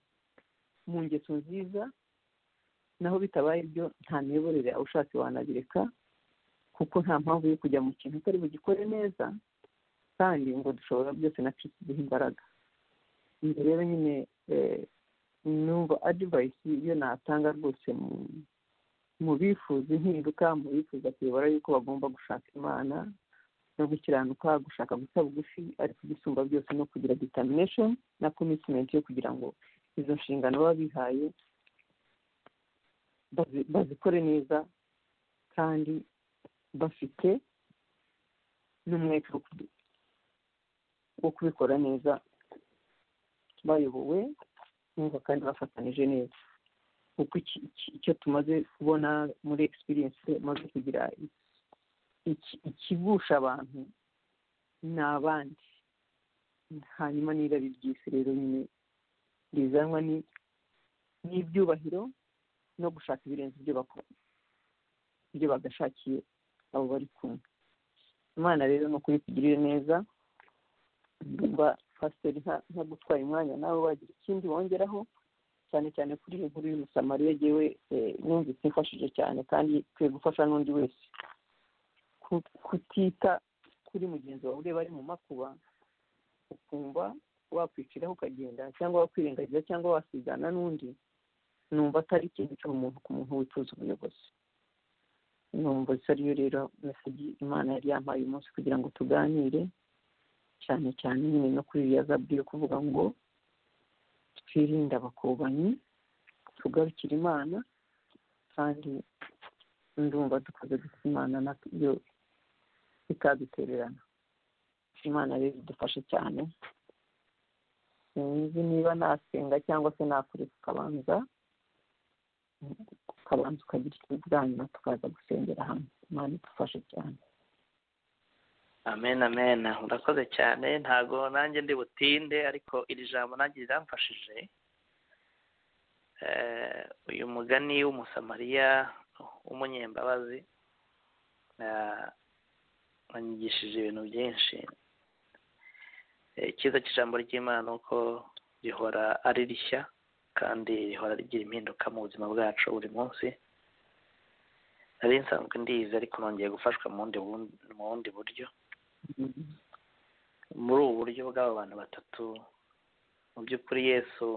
mu ngeso nziza naho bitabaye ibyo nta miyoborere aho ushatse wanabireka kuko nta mpamvu yo kujya mu kintu utari bugikore neza kandi ngo dushobora byose na kirisi duha imbaraga ibyo rero nyine eh, numva adivayisi iyo natanga rwose mu mu bifuza impinduka mu bifuza kuyobora yuko bagomba gushaka imana no gukiranuka gushaka guca bugufi ariko igisumba byose no kugira determination na commitment yo kugira ngo izo nshingano baba bihaye bazi- bazikore neza kandi bafite n'umwete wo kubi- wo kubikora neza bayobowe numva kandi bafatanije neza kuko iki- iki- icyo tumaze kubona muri experience tumaze kugira iki- ikigusha abantu ni abandi hanyuma n'irari ry'isi rero nyine rizanwa ni n'ibyubahiro no gushaka ibirenze ibyo bakora ibyo bagashakiye abo bari kumwe imana rero ni ukuri tugirire neza ndumva pasiteri nta nta gutwara umwanya nawe wagira ikindi wongeraho cyane cyane kuri iyo nkuru y'umusamariya yewe eh, numvise imfashije cyane kandi ikwiye gufasha n'undi wese ku- kutita kuri mugenzi wawe ureba ari mu makuba ukumva wakwiciraho ukagenda cyangwa wakwirengagiza cyangwa wasigana n'undi numva atari ikintu cyo umuntu ku muntu wifuza ubuyobozi numva isa ariyo rero mesaje imana yari yampaye uyu munsi kugira ngo tuganire cyane cyane nyine no kuri iriya zaburi yo kuvuga ngo twirinde abakobanyi tugarukire imana kandi ndumva dukoze gusa imana nayo ikadutererana imana rero idufashe cyane sinzi niba nasenga cyangwa se nakureka ukabanza ukabanza ukagira icyo uvuga hanyuma tukaza gusengera hamwe imana idufashe cyane amen amen urakoze cyane ntago nanjye ndi butinde ariko iri jambo nanjye riramfashije Eh, uyu mugani w'umusamariya w'umunyembabazi eh, wanyigishije ibintu byinshi Eh, icyiza cy'ijambo ry'imana ni uko rihora ari rishya kandi rihora rigira impinduka mu buzima bwacu buri munsi nari nsanzwe ndizi ariko nongeye gufashwa mu wundi bu- mu bundi buryo muri ubu buryo bw'aba bantu batatu mu by'ukuri yesu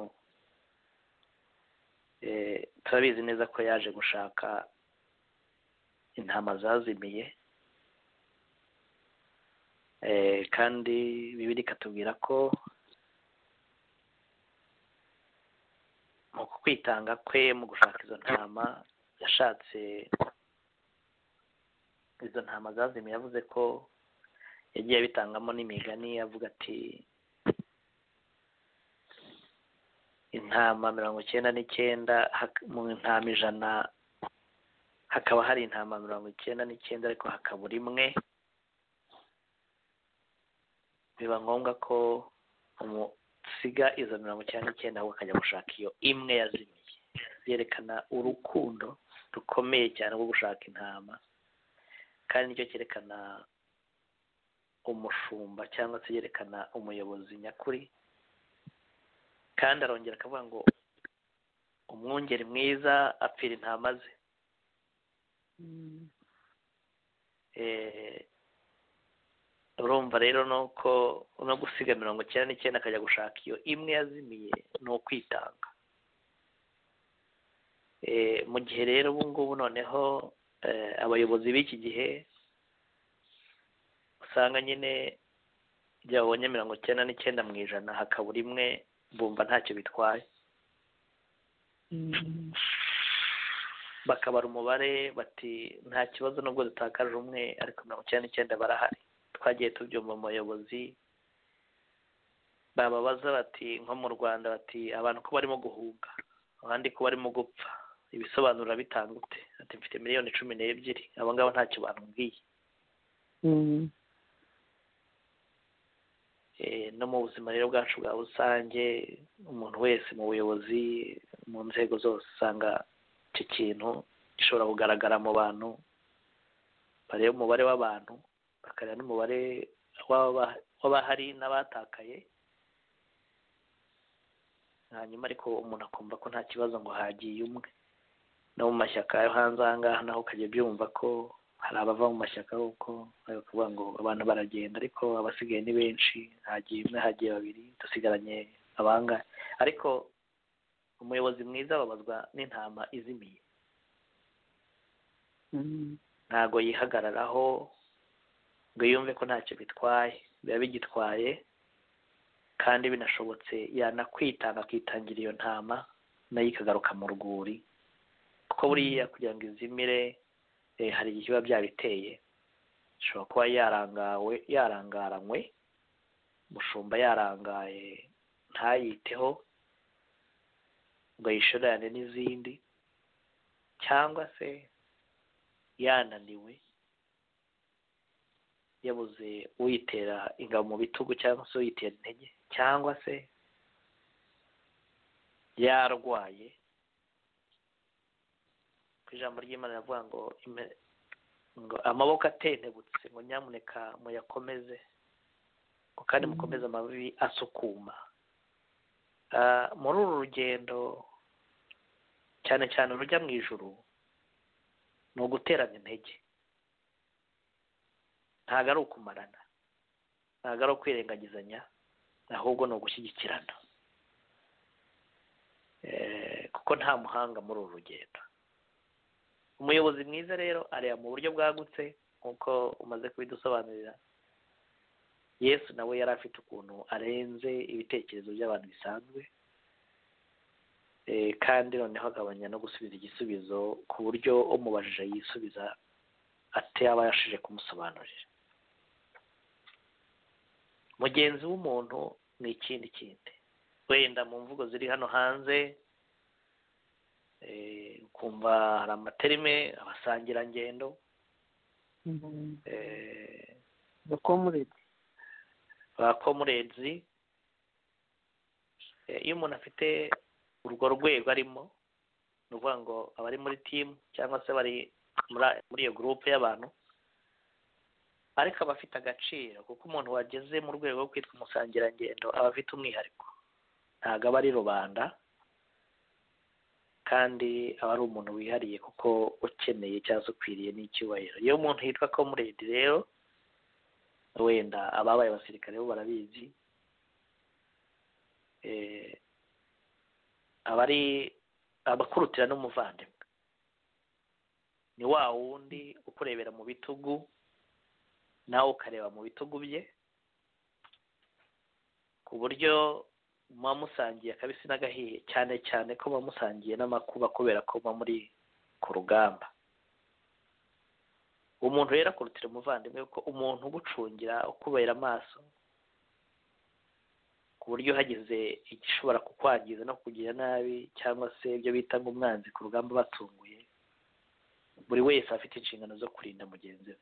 eh, turabizi neza ko yaje gushaka intama zazimiye Eh, kandi bibiri ikatubwira ko mu kwitanga kwe mu gushaka izo ntama yashatse izo ntama zazimiye yavuze ko yagiye abitangamo n'imigani avuga ati intama mirongo icyenda n'icyenda hak- mu ntama ijana hakaba hari intama mirongo icyenda n'icyenda ariko hakabura imwe biba ngombwa ko umusiga izo mirongo icyenda n'icyenda ahubwo akajya gushaka iyo imwe yazimiye byerekana urukundo rukomeye cyane rwo gushaka intama kandi nicyo cyerekana umushumba cyangwa se yerekana umuyobozi nyakuri kandi arongera akavuga ngo umwungeri mwiza apfira intama ze Eh, urumva rero ni uko no gusiga mirongo icyenda n'icyenda akajya gushaka iyo imwe yazimiye ni ukwitanga Eh, mu gihe rero ubu ngubu noneho eh, abayobozi b'iki gihe usanga nyine igihe babonye mirongo icyenda n'icyenda mu ijana hakabura imwe bumva ntacyo bitwaye bakabara umubare bati nta kibazo nubwo dutakaje umwe ariko mirongo icyenda n'icyenda barahari twagiye tubyumva mu bayobozi bababaza bati nko mu rwanda bati abantu ko barimo guhunga abandi ko barimo gupfa ibisobanura bitangute ati mfite miliyoni cumi n'ebyiri abo ngabo ntacyo bambwiye Mm. Eh, no mu buzima rero bwacu bwa rusange umuntu wese mu buyobozi mu nzego zose usanga iki kintu gishobora kugaragara mu bantu bareba umubare w'abantu bakareba n'umubare w'aba- w'abahari n'abatakaye hanyuma ariko umuntu akumva ko nta kibazo ngo hagiye umwe no mu mashyaka yo hanze aha ngaha naho ukajya byumva ko hari abava mu mashyaka kuko bakavuga ngo abantu baragenda ariko abasigaye ni benshi hagiye umwe hagiye babiri dusigaranye abangahe ariko umuyobozi mwiza ababazwa n'intama izimiye ntago yihagararaho ngo yumve ko ntacyo bitwaye biba bigitwaye kandi binashobotse yanakwitanga akitangira iyo ntama nayo ikagaruka mu rwuri kuko buriya kugira ngo izimire hari igihe biba byabiteye ishobora kuba yarangawe yarangaranywe umushumba yarangaye ntayiteho ngo yishorerane n'izindi cyangwa se yananiwe yabuze uyitera ingabo mu bitugu cyangwa se uyitera intege cyangwa se yarwaye ku ijambo ry'imana riravuga ngo ime- ngo amaboko atentebutse ngo nyamuneka muyakomeze ngo kandi mukomeze amababi asukuma Ah, muri uru rugendo cyane cyane urujya mu ijuru ni uguterana intege ntabwo ari ukumarana ntabwo ari ukwirengagizanya ahubwo ni ugushyigikirana Eh, kuko nta muhanga muri uru rugendo umuyobozi mwiza rero areba mu buryo bwagutse nk'uko umaze kubidusobanurira yesu nawe yari afite ukuntu arenze ibitekerezo by'abantu bisanzwe Eh, kandi noneho agabanya no gusubiza igisubizo ku buryo umubajije yisubiza ataba yashije kumusobanurira mugenzi w'umuntu ni ikindi kindi wenda mu mvugo ziri hano hanze eh, ukumva hari amaterime abasangirangendo eh, bakomuretse ba komurenzi Eh, iyo umuntu afite urwo rwego arimo ni ukuvuga ngo abari muri timu cyangwa se bari muri muri iyo gurupe y'abantu ariko aba afite agaciro kuko umuntu wageze mu rwego rwo kwitwa umusangirangendo aba afite umwihariko ntabwo aba ari rubanda kandi aba ari umuntu wihariye kuko ukeneye cyangwa se ukwiriye n'icyubahiro iyo umuntu yitwa komuredi rero wenda ababaye abasirikare bo barabizi eh, aba ari abakurutira n'umuvandimwe ni wa wundi ukurebera mu bitugu nawe ukareba mu bitugu bye ku buryo muba musangiye akabisi n'agahiye cyane cyane ko muba musangiye n'amakuba kubera ko muba muri ku rugamba umuntu rero akurutira umuvandimwe kuko umuntu ugucungira ukubera amaso ku buryo hagize igishobora kukwangiza no kukugira nabi cyangwa se ibyo bita ngo umwanzi ku rugamba batunguye buri wese aba afite inshingano zo kurinda mugenzi we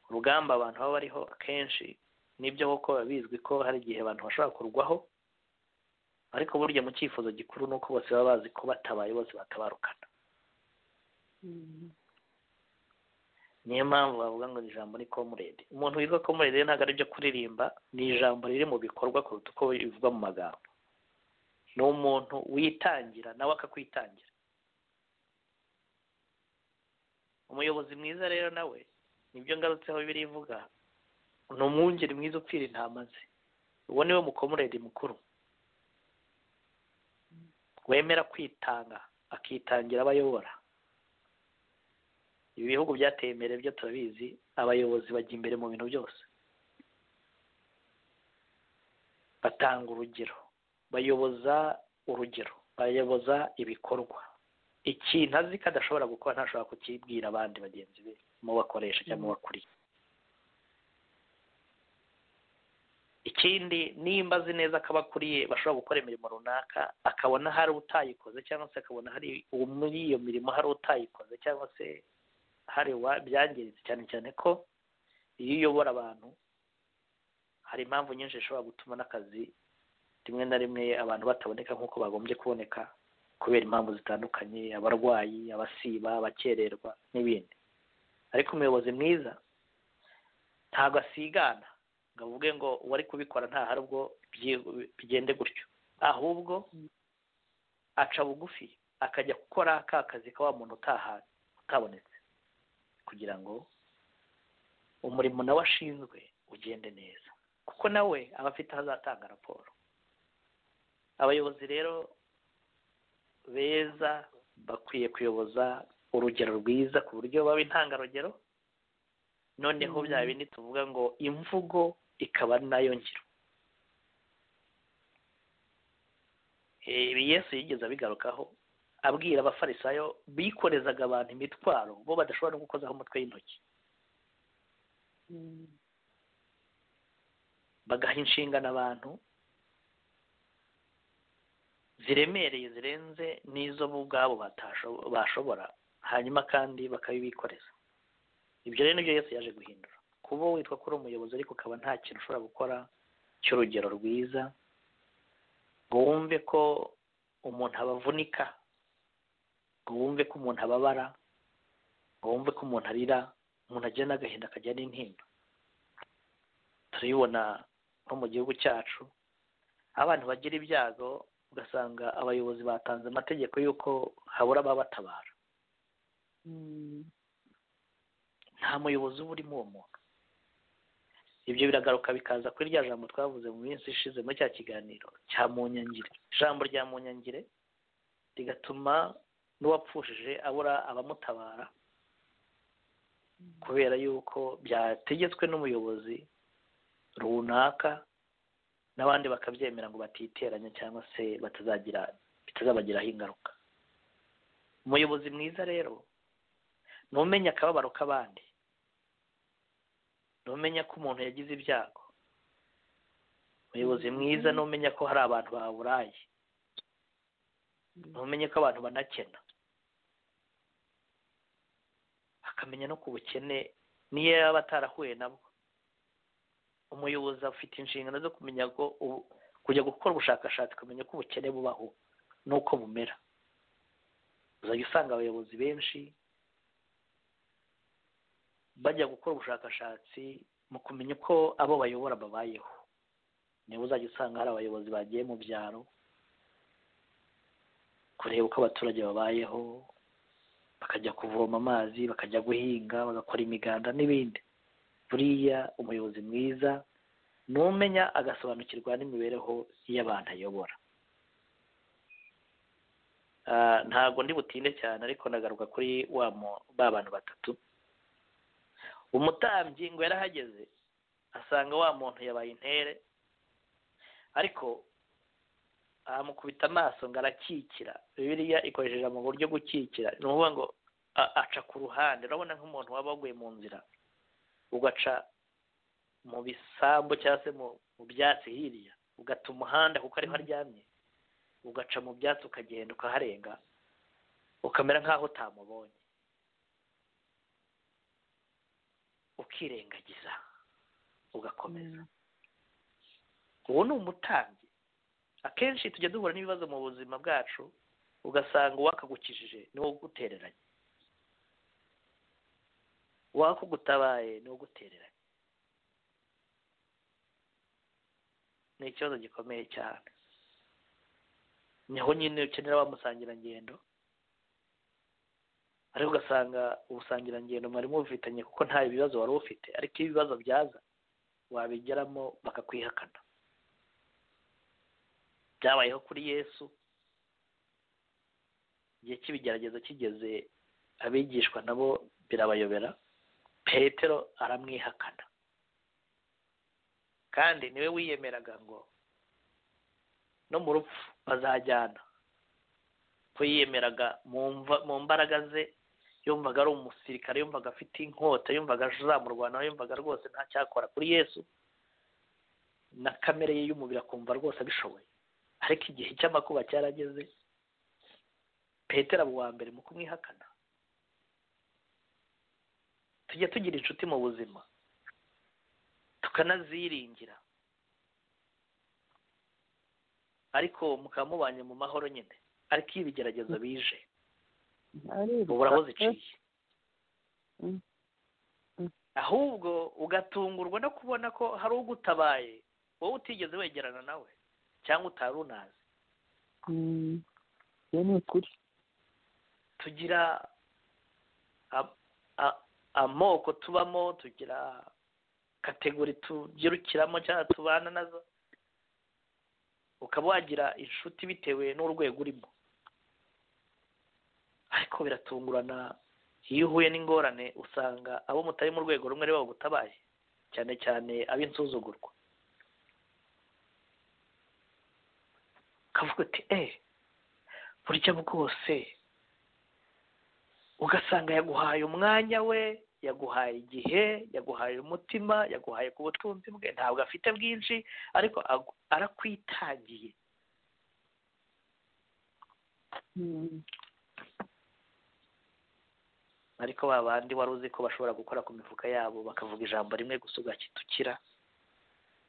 ku rugamba abantu baba bariho akenshi nibyo koko biba bizwi ko hari igihe abantu bashobora kurwaho ariko burya mu cyifuzo gikuru ni uko bose baba bazi ko batabaye bose batabarukana niyo mpamvu bavuga ngo ni ijambo ni komurede umuntu witwa komurede rero ntabwo ari ibyo kuririmba ni ijambo riri mu bikorwa kuruta uko bivugwa mu magambo ni umuntu witangira nawe akakwitangira umuyobozi mwiza rero nawe nibyo ngarutseho birivuga ni umwungeri mwiza upfira intama ze uwo niwe mukomuredi mukuru wemera kwitanga akitangira abayobora ibi bihugu byateye imbere byo turabizi abayobozi bajya imbere mu bintu byose batanga urugero bayoboza urugero bayoboza ibikorwa ikintu azi ko adashobora gukora ntashobora kukibwira abandi bagenzi be mu bakoresha cyangwa mu bakuriye ikindi nimba azi neza ko abakuriye bashobora gukora imirimo runaka akabona hari utayikoze cyangwa se akabona hari uwo muri iyo mirimo hari utayikoze cyangwa se hari wa byangiritse cyane cyane ko iyo uyobora abantu hari impamvu nyinshi zishobora gutuma n'akazi rimwe na rimwe abantu bataboneka nk'uko bagombye kuboneka kubera impamvu zitandukanye abarwayi abasiba abakererwa n'ibindi ariko umuyobozi mwiza ntabwo asigana ngo avuge ngo uwari kubikora nta hari ubwo byi- bigende gutyo ahubwo aca bugufi akajya gukora ka kazi ka wa muntu utaha utabonetse kugira ngo umurimo nawe ashinzwe ugende neza kuko nawe aba afite aho azatanga raporo abayobozi rero beza bakwiye kuyoboza urugero rwiza ku buryo baba intangarugero noneho bya bindi tuvuga ngo imvugo ikaba nayo ngiro ibi yesu yigeze abigarukaho abwira abafarisayo bikorezaga abantu imitwaro bo badashobora no gukozaho umutwe y'intoki bagaha inshingano abantu ziremereye zirenze n'izo bo ubwabo batasho- bashobora hanyuma kandi bakabibikoreza ibyo rero nibyo yesu yaje guhindura kuba witwa ko uri umuyobozi ariko ukaba nta kintu ushobora gukora cy'urugero rwiza ngo wumve ko umuntu abavunika ngo wumve ko umuntu ababara ngo wumve ko umuntu arira umuntu agira n'agahinda akajya n'intimba turabibona nko mu gihugu cyacu abantu bagira ibyago ugasanga abayobozi batanze amategeko y'uko habura ababatabara nta muyobozi uba urimo uwo muntu ibyo biragaruka bikaza kuri rya jambo twavuze mu minsi ishize muri cya kiganiro cya munyangire ijambo rya munyangire rigatuma n'uwapfushije abura abamutabara kubera yuko byategetswe n'umuyobozi runaka n'abandi bakabyemera ngo batiteranya cyangwa se batazagira bitazabagiraho ingaruka umuyobozi mwiza rero ni umenya akababaro k'abandi ni umenya ko umuntu yagize ibyago umuyobozi mwiza ni umenya ko hari abantu baburaye ni umenya ko abantu banakena akamenya no ku bukene niyo yaba atarahuye nabwo umuyobozi afite inshingano zo kumenya ko ubu- kujya gukora ubushakashatsi kumenya ko ubukene bubaho n'uko bumera uzajya usanga abayobozi benshi bajya gukora ubushakashatsi mu kumenya uko abo bayobora babayeho niba uzajya usanga hari abayobozi bagiye mu byaro kureba uko abaturage babayeho bakajya kuvoma amazi bakajya guhinga bagakora imiganda n'ibindi buriya umuyobozi mwiza ni umenya agasobanukirwa n'imibereho y'abantu ayobora Ah, ntabwo ndi butinde cyane ariko nagaruka kuri wa mu- ba bantu batatu umutambyi ngo yarahageze asanga wa muntu yabaye intere ariko amukubita amaso ngo arakikira bibiliya ikoresheje mu buryo gukikira ni ukuvuga ngo a- aca ku ruhande urabona nk'umuntu waba waguye mu nzira ugaca mu bisambu cyangwa se mu mu byatsi hirya ugata umuhanda kuko ariho aryamye ugaca mu byatsi ukagenda ukaharenga ukamera nk'aho utamubonye ukirengagiza ugakomeza uwo ni umutambyi akenshi tujya duhura n'ibibazo mu buzima bwacu ugasanga uwakagukijije niwo ugutereranye uwakugutabaye niwo ugutereranye ni ikibazo gikomeye cyane niho nyine ukenera wa musangirangendo ariko ugasanga ubusangirangendo mwari mubufitanye kuko nta bibazo wari ufite ariko iyo ibibazo byaza wabigeramo bakakwihakana byabayeho kuri yesu igihe cy'ibigeragezo kigeze abigishwa nabo birabayobera petero aramwihakana kandi niwe wiyemeraga ngo no mu rupfu bazajyana ko yiyemeraga mu mva- mu mbaraga ze yumvaga ari umusirikare yumvaga afite inkota yumvaga azamurwanaho yumvaga rwose nta cyakora kuri yesu na kamere ye y'umubiri akumva rwose abishoboye ariko igihe cy'amakuba cyarageze petero aba uwa mbere mu kumwihakana tujya tugira inshuti mu buzima tukanaziringira ariko mukaba mubanye mu mahoro nyine ariko iyo ibigeragezo bije ubura aho ziciye Mm. Mm. ahubwo ugatungurwa no kubona ko hari ugutabaye wowe utigeze wegerana nawe cyangwa utari unazi iyo ni ukuri tugira a- a- amoko tubamo tugira kategori tubyirukiramo cyangwa tubana nazo ukaba wagira inshuti bitewe n'urwego urimo ariko biratungurana iyo uhuye n'ingorane usanga abo mutari mu rwego rumwe ari bo bagutabaye cyane cyane ab'insuzugurwa ukavuga uti eee burya bwose ugasanga yaguhaye umwanya we yaguhaye igihe yaguhaye umutima yaguhaye ku butunzi bwe ntabwo afite bwinshi ariko agu- arakwitangiye ariko ba bandi wari uzi ko bashobora gukora ku mifuka yabo bakavuga ijambo rimwe gusa ugakitukira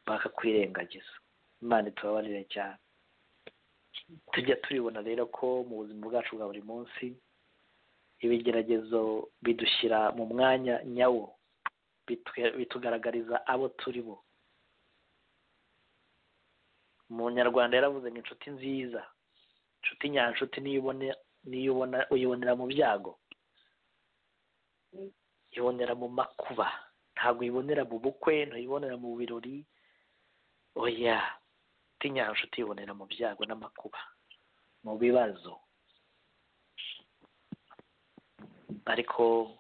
bakakwirengagiza imana itubabarire cyane tujya tubibona rero ko mu buzima bwacu bwa buri munsi ibigeragezo bidushyira mu mwanya nyawo bitwe- bitugaragariza abo turi bo umunyarwanda yaravuze ngo inshuti nziza inshuti nyanshuti niyo ubona- niyo ubona- uyibonera mu byago ibonera mu makuba ntabwo uyibonera mu bukwe ntuyibonera mu birori oya tinyanshu utibonera mu byago n'amakuba mu bibazo ariko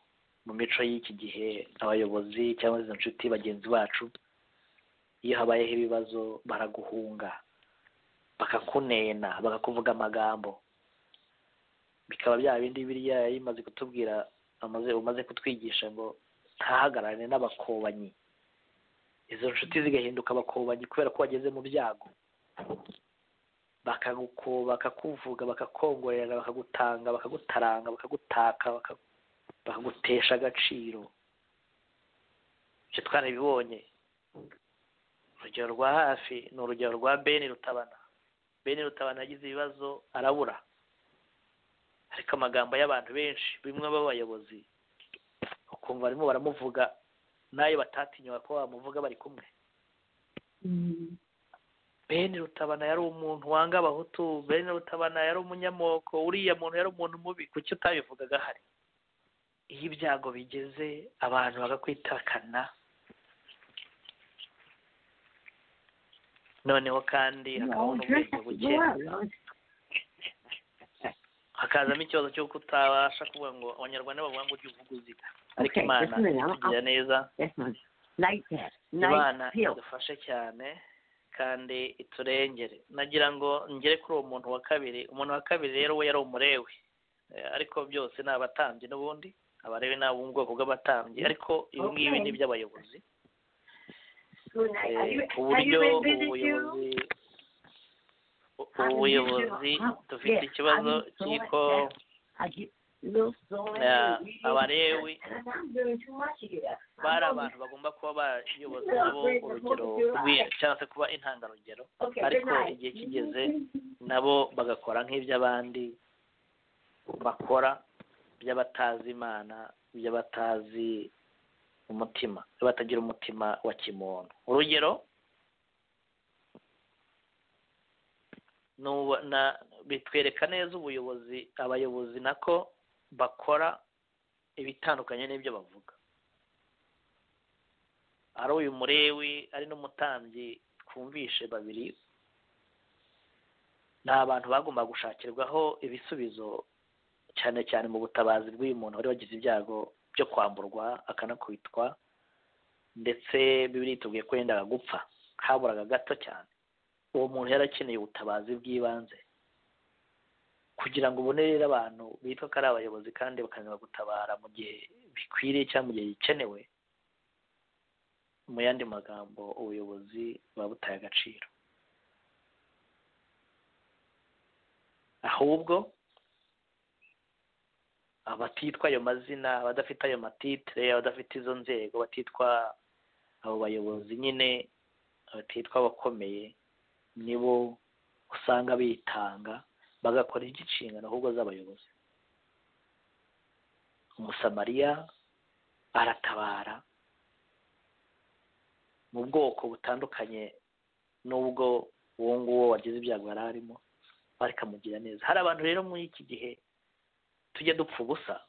mu mico y'iki gihe abayobozi cyangwa izo nshuti bagenzi bacu iyo habayeho ibibazo baraguhunga bakakunena bakakuvuga amagambo bikaba bya bindi biriya yari imaze kutubwira amaze umaze kutwigisha ngo ntahagararane n'abakobanyi izo nshuti zigahinduka abakobanyi kubera ko wageze mu byago bakagukuba bakakuvuga bakakongorera bakagutanga bakagutaranga bakagutaka baka- bakagutesha agaciro ibyo twarabibonye urugero rwa hafi ni urugero rwa beni rutabana beni rutabana yagize ibibazo arabura ariko amagambo y'abantu benshi bimwe b'abayobozi ukumva barimo baramuvuga nayo batatinyuka ko bamuvuga bari kumwe bene rutabana yari umuntu wanga abahutu bene rutabana yari umunyamoko uriya muntu yari umuntu mubi kuki utabivugaga hari iyo ibyago bigeze abantu bagakwitakana noneho kandi hakabaho n'ubwenge buke hakazamo ikibazo cy'uko utabasha kuvuga ngo abanyarwanda bavuga ngo ujye uvuga uziga ariko Okay, imana just a minute, I'm- igira neza That's not night test. imana Night pill. idufashe cyane kandi iturengere nagira ngo ngere kuri uwo muntu wa kabiri umuntu wa kabiri rero we yari umurewe Eh, ariko byose ni abatambyi n'ubundi abarewe ni abo mu bwoko bw'abatambyi ariko ibi ngibi ni iby'abayobozi Good night. Have Eh, you- ku have buryo you been ubu busy too? buyobozi Have ubu you buyobozi been busy? dufite Yeah, ikibazo I mean, so cy'uko much that I get little so much Yeah, reading abarewi and I'm not doing too much here. I'm bari only- abantu bagomba kuba bayobozi nabo urugero rwiye cyangwa se kuba intangarugero Okay, good ariko night. igihe kigeze nabo bagakora nk'iby'abandi bakora by'abatazi imana by'abatazi umutima batagira umutima wa kimuntu urugero nuba- na- bitwereka neza ubuyobozi abayobozi nako bakora ibitandukanye n'ibyo bavuga ari uyu murewi ari n'umutambyi twumvishe babiri ni abantu bagomba gushakirwaho ibisubizo cyane cyane mu butabazi bw'uyu muntu wari wagize ibyago byo kwamburwa akanakubitwa ndetse bibiri yitubwiye ko yendaga gupfa haburaga gato cyane uwo muntu yari akeneye ubutabazi bw'ibanze kugira ngo ubone rero abantu bitwa ko ari abayobozi kandi bakanaba gutabara mu gihe bikwiriye cyangwa mu gihe gikenewe mu yandi magambo ubuyobozi buba butaye agaciro ahubwo abatitwa ayo mazina abadafite ayo matitire abadafite izo nzego batitwa abo bayobozi nyine batitwa abakomeye nibo usanga bitanga bagakora iby'inshingano ahubwo z'abayobozi umusamariya aratabara mu bwoko butandukanye n'ubwo uwo nguwo wagize ibyago yari arimo bakamugira neza hari abantu rero muri iki gihe tujya dupfa ubusa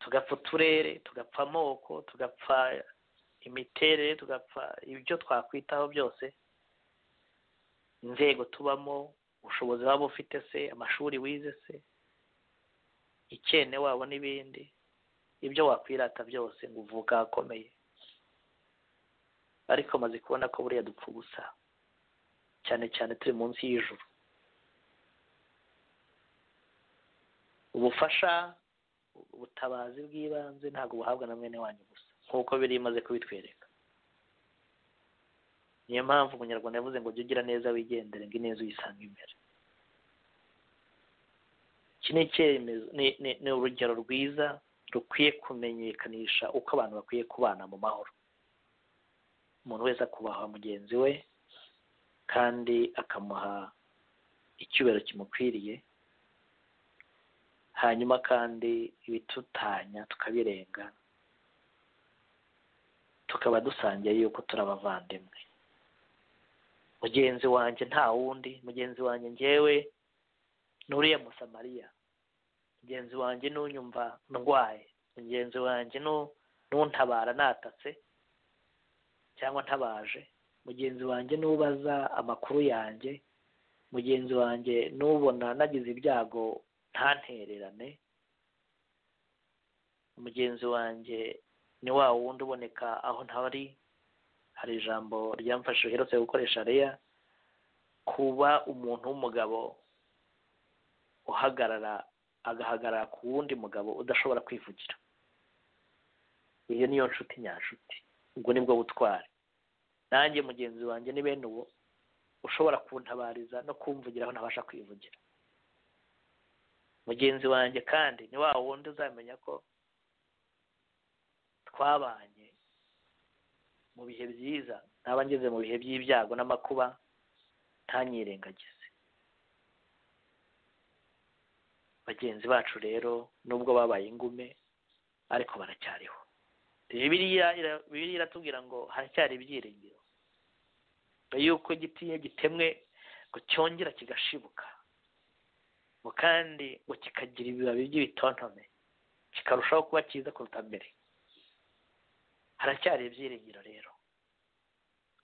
tugapfa uturere tugapfa amoko tugapfa imiterere tugapfa ibyo twakwitaho byose inzego tubamo ubushobozi waba ufite se amashuri wize se ikene wabo n'ibindi ibyo wakwirata byose ngo uvuka ahakomeye ariko maze kubona ko buriya dupfa ubusa cyane cyane turi munsi y'ijuru ubufasha ubutabazi bw'ibanze ntabwo buhabwa na mwene wanyu gusa nk'uko biri imaze kubitwereka niyo mpamvu umunyarwanda yavuze ngo jya ugira neza wigendere ngo ineza uyisanga imbere iki ni icyemezo ni- ni- ni urugero rwiza rukwiye kumenyekanisha uko abantu bakwiye kubana mu mahoro umuntu wese akubaha mugenzi we kandi akamuha icyubahiro kimukwiriye hanyuma kandi ibitutanya tukabirenga tukaba dusangiye yuko turi abavandimwe mugenzi wanjye nta wundi mugenzi wanjye ngewe nuriya musamariya mugenzi wanjye n'unyumva ndwaye mugenzi wanjye nu- n'untabara natatse cyangwa ntabaje mugenzi wanjye n'ubaza amakuru yanjye mugenzi wanjye n'ubona nagize ibyago ntantererane mugenzi wanjye ni wa wundi uboneka aho ntari hari ijambo ryamfashije uherutse gukoresha reya kuba umuntu w'umugabo uhagarara agahagarara ku wundi mugabo udashobora kwivugira iyo niyo nshuti nyanshuti ubwo nibwo butwari nanjye mugenzi wanjye ni bene uwo ushobora kuntabariza no kumvugira aho ntabasha kwivugira mugenzi wanjye kandi ni wa wundi uzamenya ko twabanye mu bihe byiza naba ngeze mu bihe by'ibyago n'amakuba ntanyirengagize bagenzi bacu rero nubwo babaye ingume ariko baracyariho bibiliya ira- bibiliya iratubwira ngo haracyari ibyiringiro mbere yuko igiti iyo gitemwe ngo cyongera kigashibuka ngo kandi ngo kikagira ibibabi by'ibitontome kikarushaho kuba cyiza kuruta mbere haracyari ibyiringiro rero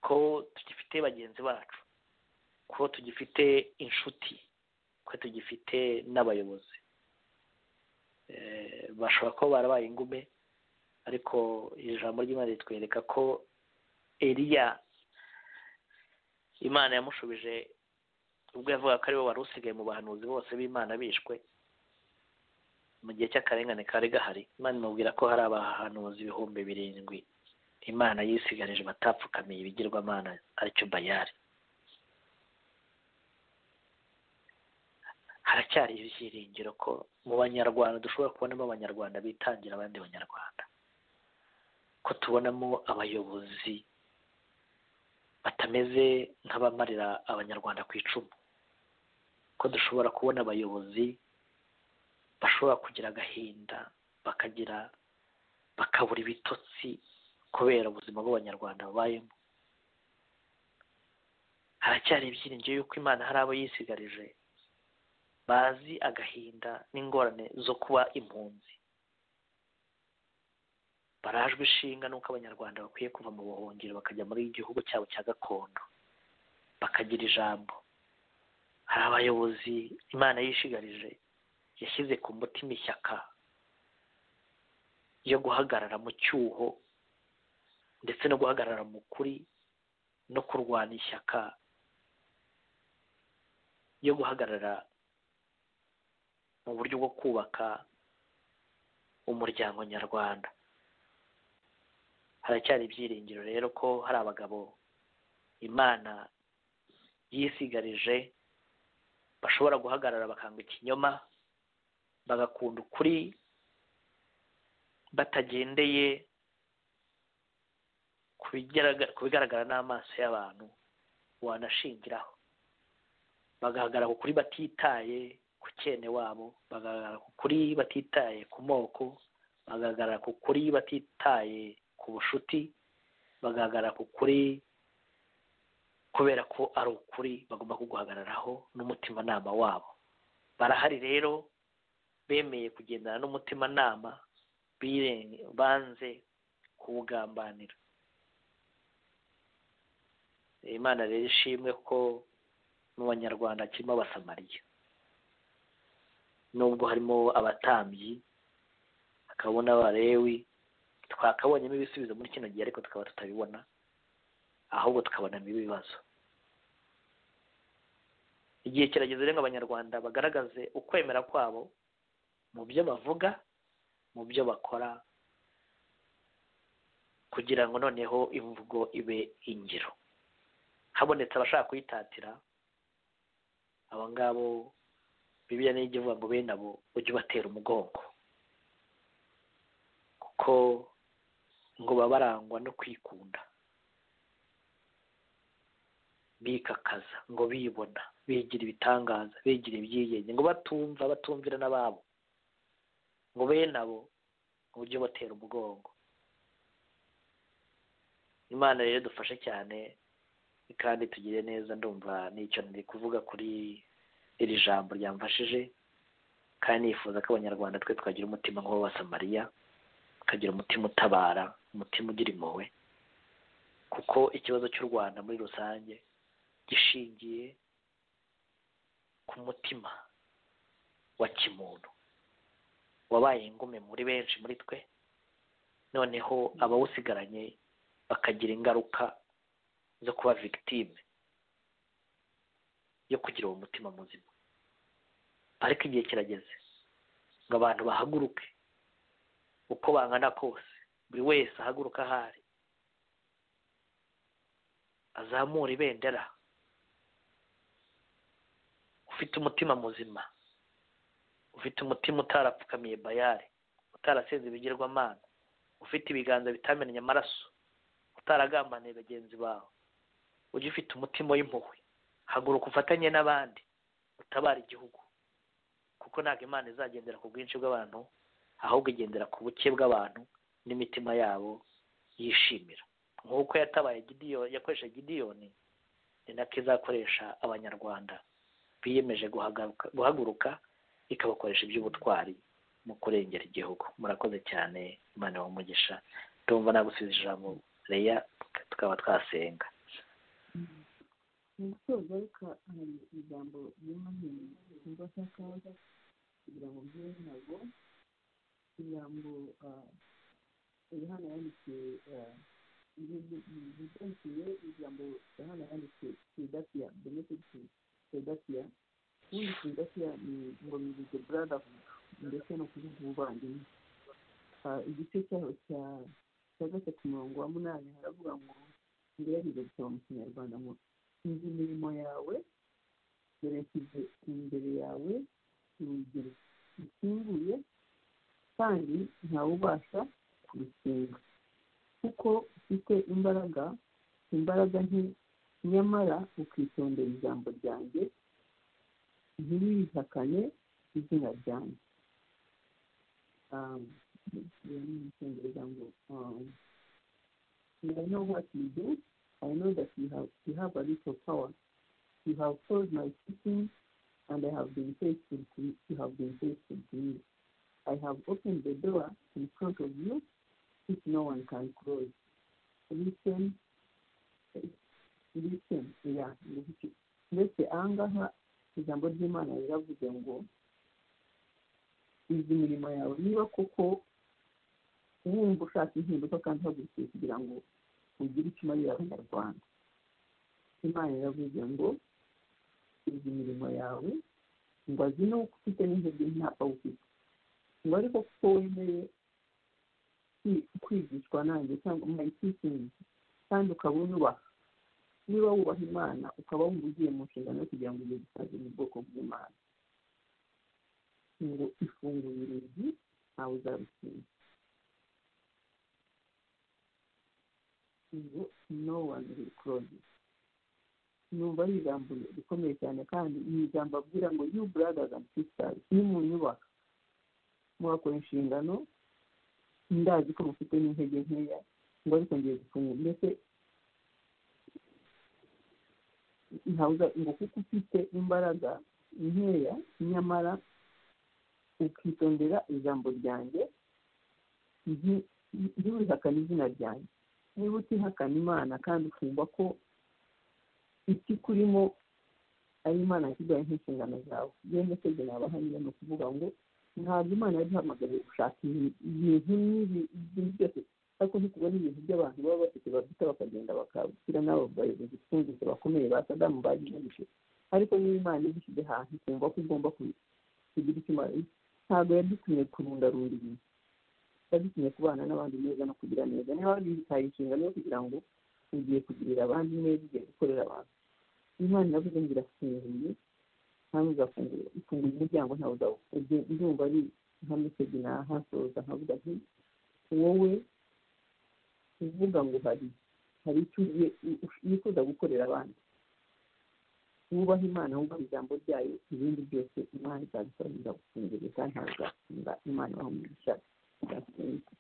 ko tugifite bagenzi bacu ko tugifite inshuti ko tugifite n'abayobozi Eh, bashobora kuba barabaye ingume ariko ijambo ry'imana ritwereka ko eriya imana yamushubije ubwo yavuga ko ari we wari usigaye mu bahanuzi bose b'imana bishwe mu gihe cy'akarengane kari gahari imana imubwira ko hari abahanuzi ibihumbi birindwi imana yisigarije batapfukamiye ibigirwamana aricyo bayari haracyari ibyiringiro ko mu banyarwanda dushobora kubonamo abanyarwanda bitangira abandi banyarwanda ko tubonamo abayobozi batameze nk'abamarira abanyarwanda ku icumu ko dushobora kubona abayobozi bashobora kugira agahinda bakagira bakabura ibitotsi kubera ubuzima bw'abanyarwanda babayemo haracyari ibyiringiro yuko imana hari abo yisigarije bazi agahinda n'ingorane zo kuba impunzi barajwe ishinga n'uko abanyarwanda bakwiye kuva mu buhungiro bakajya muri igihugu cyabo cya gakondo bakagira ijambo hari abayobozi imana yishigarije yashyize ku mutima ishyaka yo guhagarara mu cyuho ndetse no guhagarara mu kuri no kurwanya ishyaka yo guhagarara mu buryo bwo kubaka umuryango nyarwanda haracyari ibyiringiro rero ko hari abagabo imana yisigarije bashobora guhagarara bakanga ikinyoma bagakunda ukuri batagendeye ku bigaragara- ku bigaragara n'amaso y'abantu wanashingiraho bagahagarara ku kuri batitaye ku cyene wabo bagahagarara ku kuri batitaye ku moko bagahagarara ku kuri batitaye ku bushuti bagahagarara ku kuri kubera ko ari ukuri bagomba kuguhagararaho n'umutimanama wabo barahari rero bemeye kugendana n'umutimanama biren- banze kuwugambanira imana rero ishimwe ko mu banyarwanda kirimo abasamariya nubwo harimo abatambyi hakabamo n'abarewi twakabonyemo ibisubizo muri kino gihe ariko tukaba tutabibona ahubwo tukabonamo ibibazo igihe kirageze rero ngo abanyarwanda bagaragaze ukwemera kwabo mu byo bavuga mu byo bakora kugira ngo noneho imvugo ibe ingiro habonetse abashaka kuyitatira abo ngabo bibiliya niyo ijya ivuga ngo bene abo ujye ubatera umugongo kuko ngo baba barangwa no kwikunda bikakaza ngo bibona bigira ibitangaza bigira ibyigenge ngo batumva batumvira n'ababo ngo bene abo uburyo batera umugongo imana rero dufashe cyane kandi tugire neza ndumva n'icyo nari kuvuga kuri iri jambo ryamfashije kandi nifuza ko abanyarwanda twe twagira umutima nk'uw'abasamariya tukagira umutima utabara umutima ugira impuhwe kuko ikibazo cy'u rwanda muri rusange gishingiye ku mutima wa kimuntu wabaye ingume muri benshi muri twe noneho abawusigaranye bakagira ingaruka zo kuba victime yo kugira uwo mutima muzima ariko igihe kirageze ngo abantu bahaguruke uko bangana kose buri wese ahaguruka ahari azamura ibendera ufite umutima muzima ufite umutima utarapfukamiye bayari utarasenze ibigirwamana ufite ibiganza bitamennye amaraso utaragambaniye bagenzi bawe ujya ufite umutima w'impuhwe haguruka ufatanye n'abandi utabara igihugu kuko ntabwo imana izagendera ku bwinshi bw'abantu ahubwo igendera ku buke bw'abantu n'imitima yabo yishimira nk'uko yatabaye gidiyoni yakoresha gidiyoni ni nako izakoresha abanyarwanda biyemeje guhagaruka- guhaguruka ikabakoresha iby'ubutwari mu kurengera igihugu murakoze cyane imana umugisha ndumva nagusize ijambo reya tukaba twasenga mu gusoza ariko hari ijambo ry'amahirwe cyangwa se akaza kugira ngo byere ntabwo ijambo yohana yandikiye ryiganziye ijambo yohana yandikiye firidasiya benefiti firidasiya w'iyi firidasiya ni ngo ni the brother ndetse no kuvuga ubuvandimwe Ah, igice cyaho cya cya gatatu murongo wa munani haravuga ngo ngerageze gusaba mu kinyarwanda ngo sinzi imirimo yawe dore nshyize imbere yawe urugero rukinguye kandi ntawe ubasha kurukinga kuko ufite imbaraga imbaraga nke nyamara ukitondera ijambo ryanjye ntiwihakane izina ryanjye Um, yeah, in English, um, um, I know what you do. I know that you have you have a little power. You have told my teaching, and I have been faithful to you. You have been faithful to me. I have opened the door in front of you, which no one can close. Listen, listen, yeah. listen. ndetse aha ngaha ijambo ry'imana riravuze ngo izi imirimo yawe niba koko wumva ushaka impinduka kandi uhagurukiye kugira ngo ugire icyo umarira abanyarwanda imana iravuze ngo izi imirimo yawe ngo azi n'uko ufite n'intege ntapfa ufite ngo ariko kuko wemeye kwi- kwigishwa nanjye cyangwa my teaching kandi ukaba unubaha niba wubaha imana ukaba wumva ugiye mu nshingano yo kugira ngo ugire gusaza mu bwoko bw'imana ngo ifungura urugi ntawe uzarukinga ngo no one will close it. numva ari ijambo rikomeye cyane kandi ni ijambo abwira ngo you brothers and sisters ni mu nyubaka mwakora inshingano ndazi ko mufite n'intege nkeya ngo ariko ngiye gufungura mbese ntabwo ngo kuko ufite imbaraga nkeya nyamara ukitondera ijambo ryanjye ntiwihakane izina ryanjye niba utihakana imana kandi ukumva ko icyo ukurimo ari imana yashyizeho nk'inshingano zawe yenda twebwe nabahamya ni ukuvuga ngo ntabwo imana yari ihamagariye gushaka ibintu n'ibi ibintu byose ariko ntitubone ibintu by'abantu baba bafite bafite bakagenda bakabushyira n'abo bayobozi twumvise bakomeye ba sadamu bagiye gutyo ariko niba imana ibishyize hantu ukumva ko ugomba kugira icyo umara ntabwo yadutumye kurundarunda ibintu yadutumye kubana n'abandi neza no kugira neza niba wabihitaye inshingano yo kugira ngo ugiye kugirira abandi neza ugiye gukorera abantu imana iravuze ngo irafunguye ntawe uzafungura ifungura umuryango ntawe uzawufunga ndumva ari nka mesegi nahasoza nkavuga nti wowe uvuga ngo hari hari icyo wifuza gukorera abandi wubaha imana wumva ijambo ryayo ibindi byose imana izabikora izagufungurira kandi ntawe uzafunga imana ibaha umugisha izafunga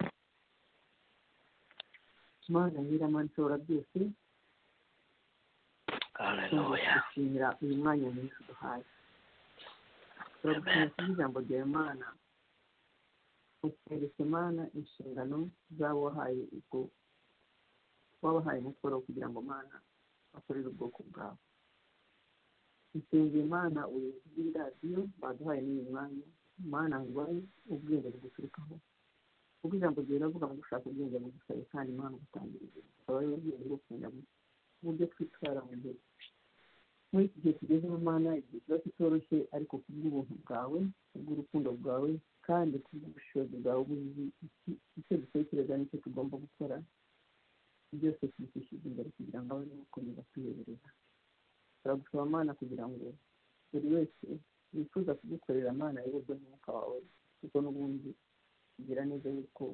imana nyiramanza ishobora byose gushimira uyu mwanya mwiza duhaye turagushimira kubw'ijambo rya imana utwereka imana inshingano z'abo wahaye ubwo wabahaye umukoro kugira ngo imana bakorere ubwoko bwawe isengera imana ubuyobozi bw'iradiyo baduhaye n'uyu mwanya imana ndwaye ubwenge buguturukaho ubwo ijambo ryawe riravuga ngo gushaka ubwenge bugusaye kandi imana ugutangira ubwenge akaba ariwe bwenge bwo kumenya uburyo twitwara mu gihe muri iki gihe tugezemo mana igihe kiba kitoroshye ariko kubw'ubuntu bwawe kubw'urukundo bwawe kandi kubw'ubushobozi bwawe buzi icyo dutekereza n'icyo tugomba gukora byose tubikishiza imbere kugira ngo abone gukomeza kwiyoberera turagusaba mana kugira ngo buri wese wifuza kugukorera mana yoborwe n'umwuka wawe kuko n'ubundi kugira neza yuko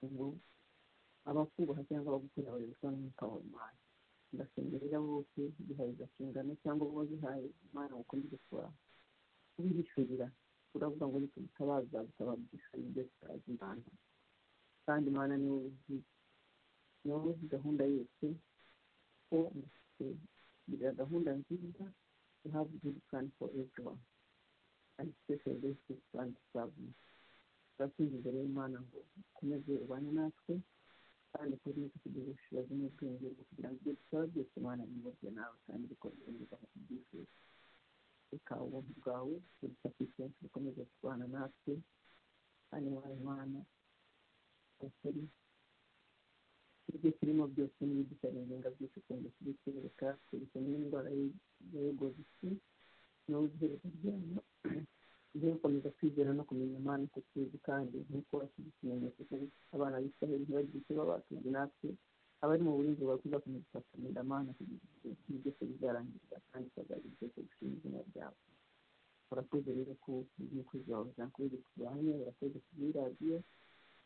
ubu abakubaha cyangwa bagukunda bayoborwa n'umwuka wa imana ndasengerera bose bihayiza inshingano cyangwa bo bihaye imana gukomeza kuba ubihishurira uravuga ngo nitwe bitabaza bitabagisha ibyo tutazi imana kandi imana niwe uzi niwe uzi gahunda yose ko kugira gahunda nziza you have good plan for everyone and special days to plan to serve you turakwinjiza imbere y'imana ngo ukomeze ubane natwe kandi kuri iki kigira ubushobozi n'ubwenge bwo kugira ngo ibyo dusaba byose imana biyoborwe nawe kandi bikomereza mu kubyifuza reka ubuntu bwawe buruta ku isensi bukomeze kubana natwe kandi wawe imana ukuri ibyo turimo byose n'ibidutarengenga byose ukunze kubitwereka twereke n'indwara y'egoisi n'ubuhereza ryayo ujye gukomeza kwizera no kumenya imana uko tuzi kandi nk'uko washyize ikimenyetso cyo abana b'isiraheli ntibagire icyo baba batuje natwe abari mu burinzi bwawe tuzakomeza kurinda amana kugira igihe ibi byose bizarangirira kandi tukazagira byose gushima izina ryawe urakoze rero ko umukozi wawe zakoze kubahamye urakoze kuri radiyo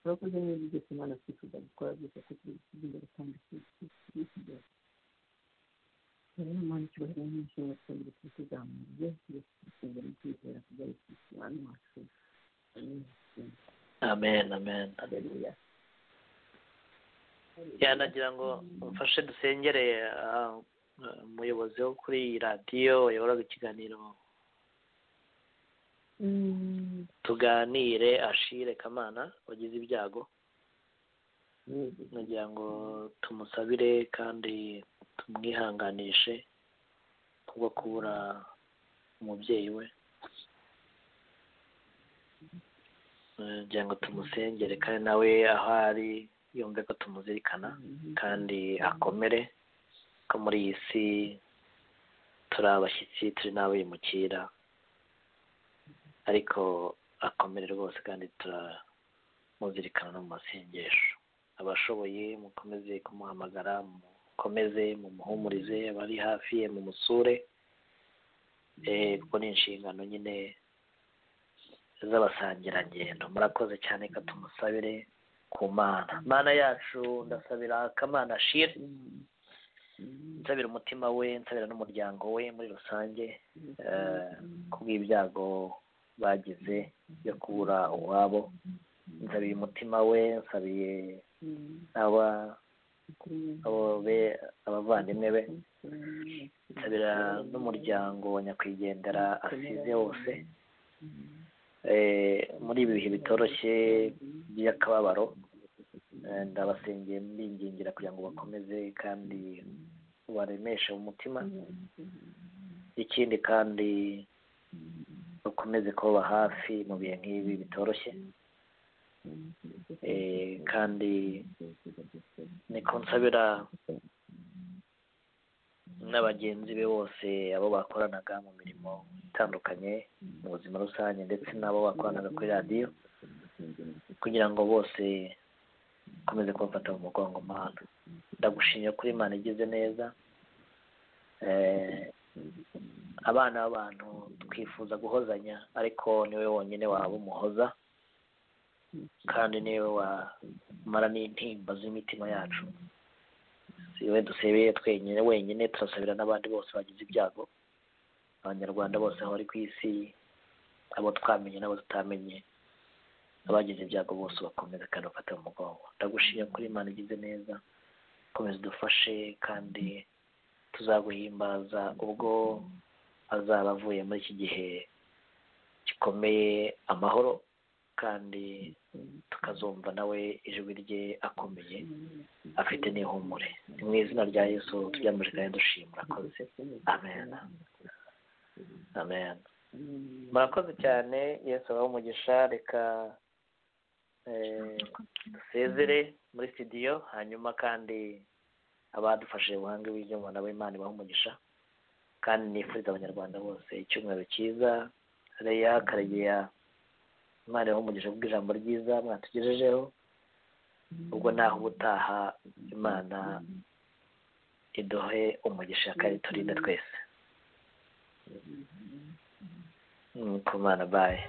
urakoze neza byose imana twifuza gukora byose ko turi gusiga imbere kandi turi kugira rero imana ikibazo n'inshingano twongere tuzamurire byose dusengera mu kwizera kugira ngo imana wacu amen amen haleluya yanagira ngo mfashe dusengere ah, eh, umuyobozi wo kuri iyi radiyo wayoboraga ikiganiro tuganire ashire kamana wagize ibyago nagira ngo tumusabire kandi tumwihanganishe kubwo kubura umubyeyi we Eh, ngira ngo tumusengere kandi nawe aho ari yumve ko tumuzirikana kandi akomere ko muri iyi si turi abashyitsi turi n'abimukira ariko akomere rwose kandi turamuzirikana no mu masengesho abashoboye mukomeze kumuhamagara mukomeze mumuhumurize abari hafi ye mumusure eh, kuko ni inshingano nyine z'abasangirangendo murakoze cyane ka tumusabire ku mana mana yacu ndasabira kamana shire nsabira umutima we nsabira n'umuryango we muri rusange eh, kubw'ibyago bagize byo kubura uwabo nsabiye umutima we nsabiye aba abo be abavandimwe be yitabira n'umuryango wa nyakwigendera asize wose Eh, muri ibi bihe bitoroshye by'akababaro eh, ndabasengeye mbingingira kugira ngo bakomeze kandi baremeshe umutima ikindi kandi bakomeze kubaba hafi mu bihe nk'ibi bitoroshye Eh, kandi niko nsabira n'abagenzi be bose abo bakoranaga mu mirimo itandukanye mu buzima rusange ndetse n'abo bakoranaga kuri radiyo kugira ngo bose bakomeze kubafata mu mugongo mana ndagushimiye kuri imana igize neza Eh, abana b'abantu twifuza guhozanya ariko niwe wonyine waba umuhoza kandi niwe wamara n'intimba z'imitima yacu siwe dusebeye twenyine wenyine turasabira n'abandi bose bagize ibyago abanyarwanda bose aho bari ku isi abo twamenye n'abo tutamenye abagize ibyago bose bakomeza kandi bafata mu mugongo ndagushimye kuri imana igize neza komeza udufashe kandi tuzaguhimbaza ubwo azaba avuye muri iki gihe gikomeye amahoro kandi tukazumva nawe ijwi rye akomeye afite n'ihumure ni mu izina rya yesu tubyamuje kandi dushimura akoze amen amen murakoze cyane yesu abaho umugisha reka eh, dusezere muri studio hanyuma kandi abadufashije ubuhanga bw'ibyuma nabo imana ibaha umugisha kandi nifuriza abanyarwanda bose icyumweru cyiza reya karegeya imana ibaha umugisha kubw'ijambo ryiza mwatugejejeho ubwo naho ubutaha imana iduhe umugisha kandi turinde twese Mm, kumana bayi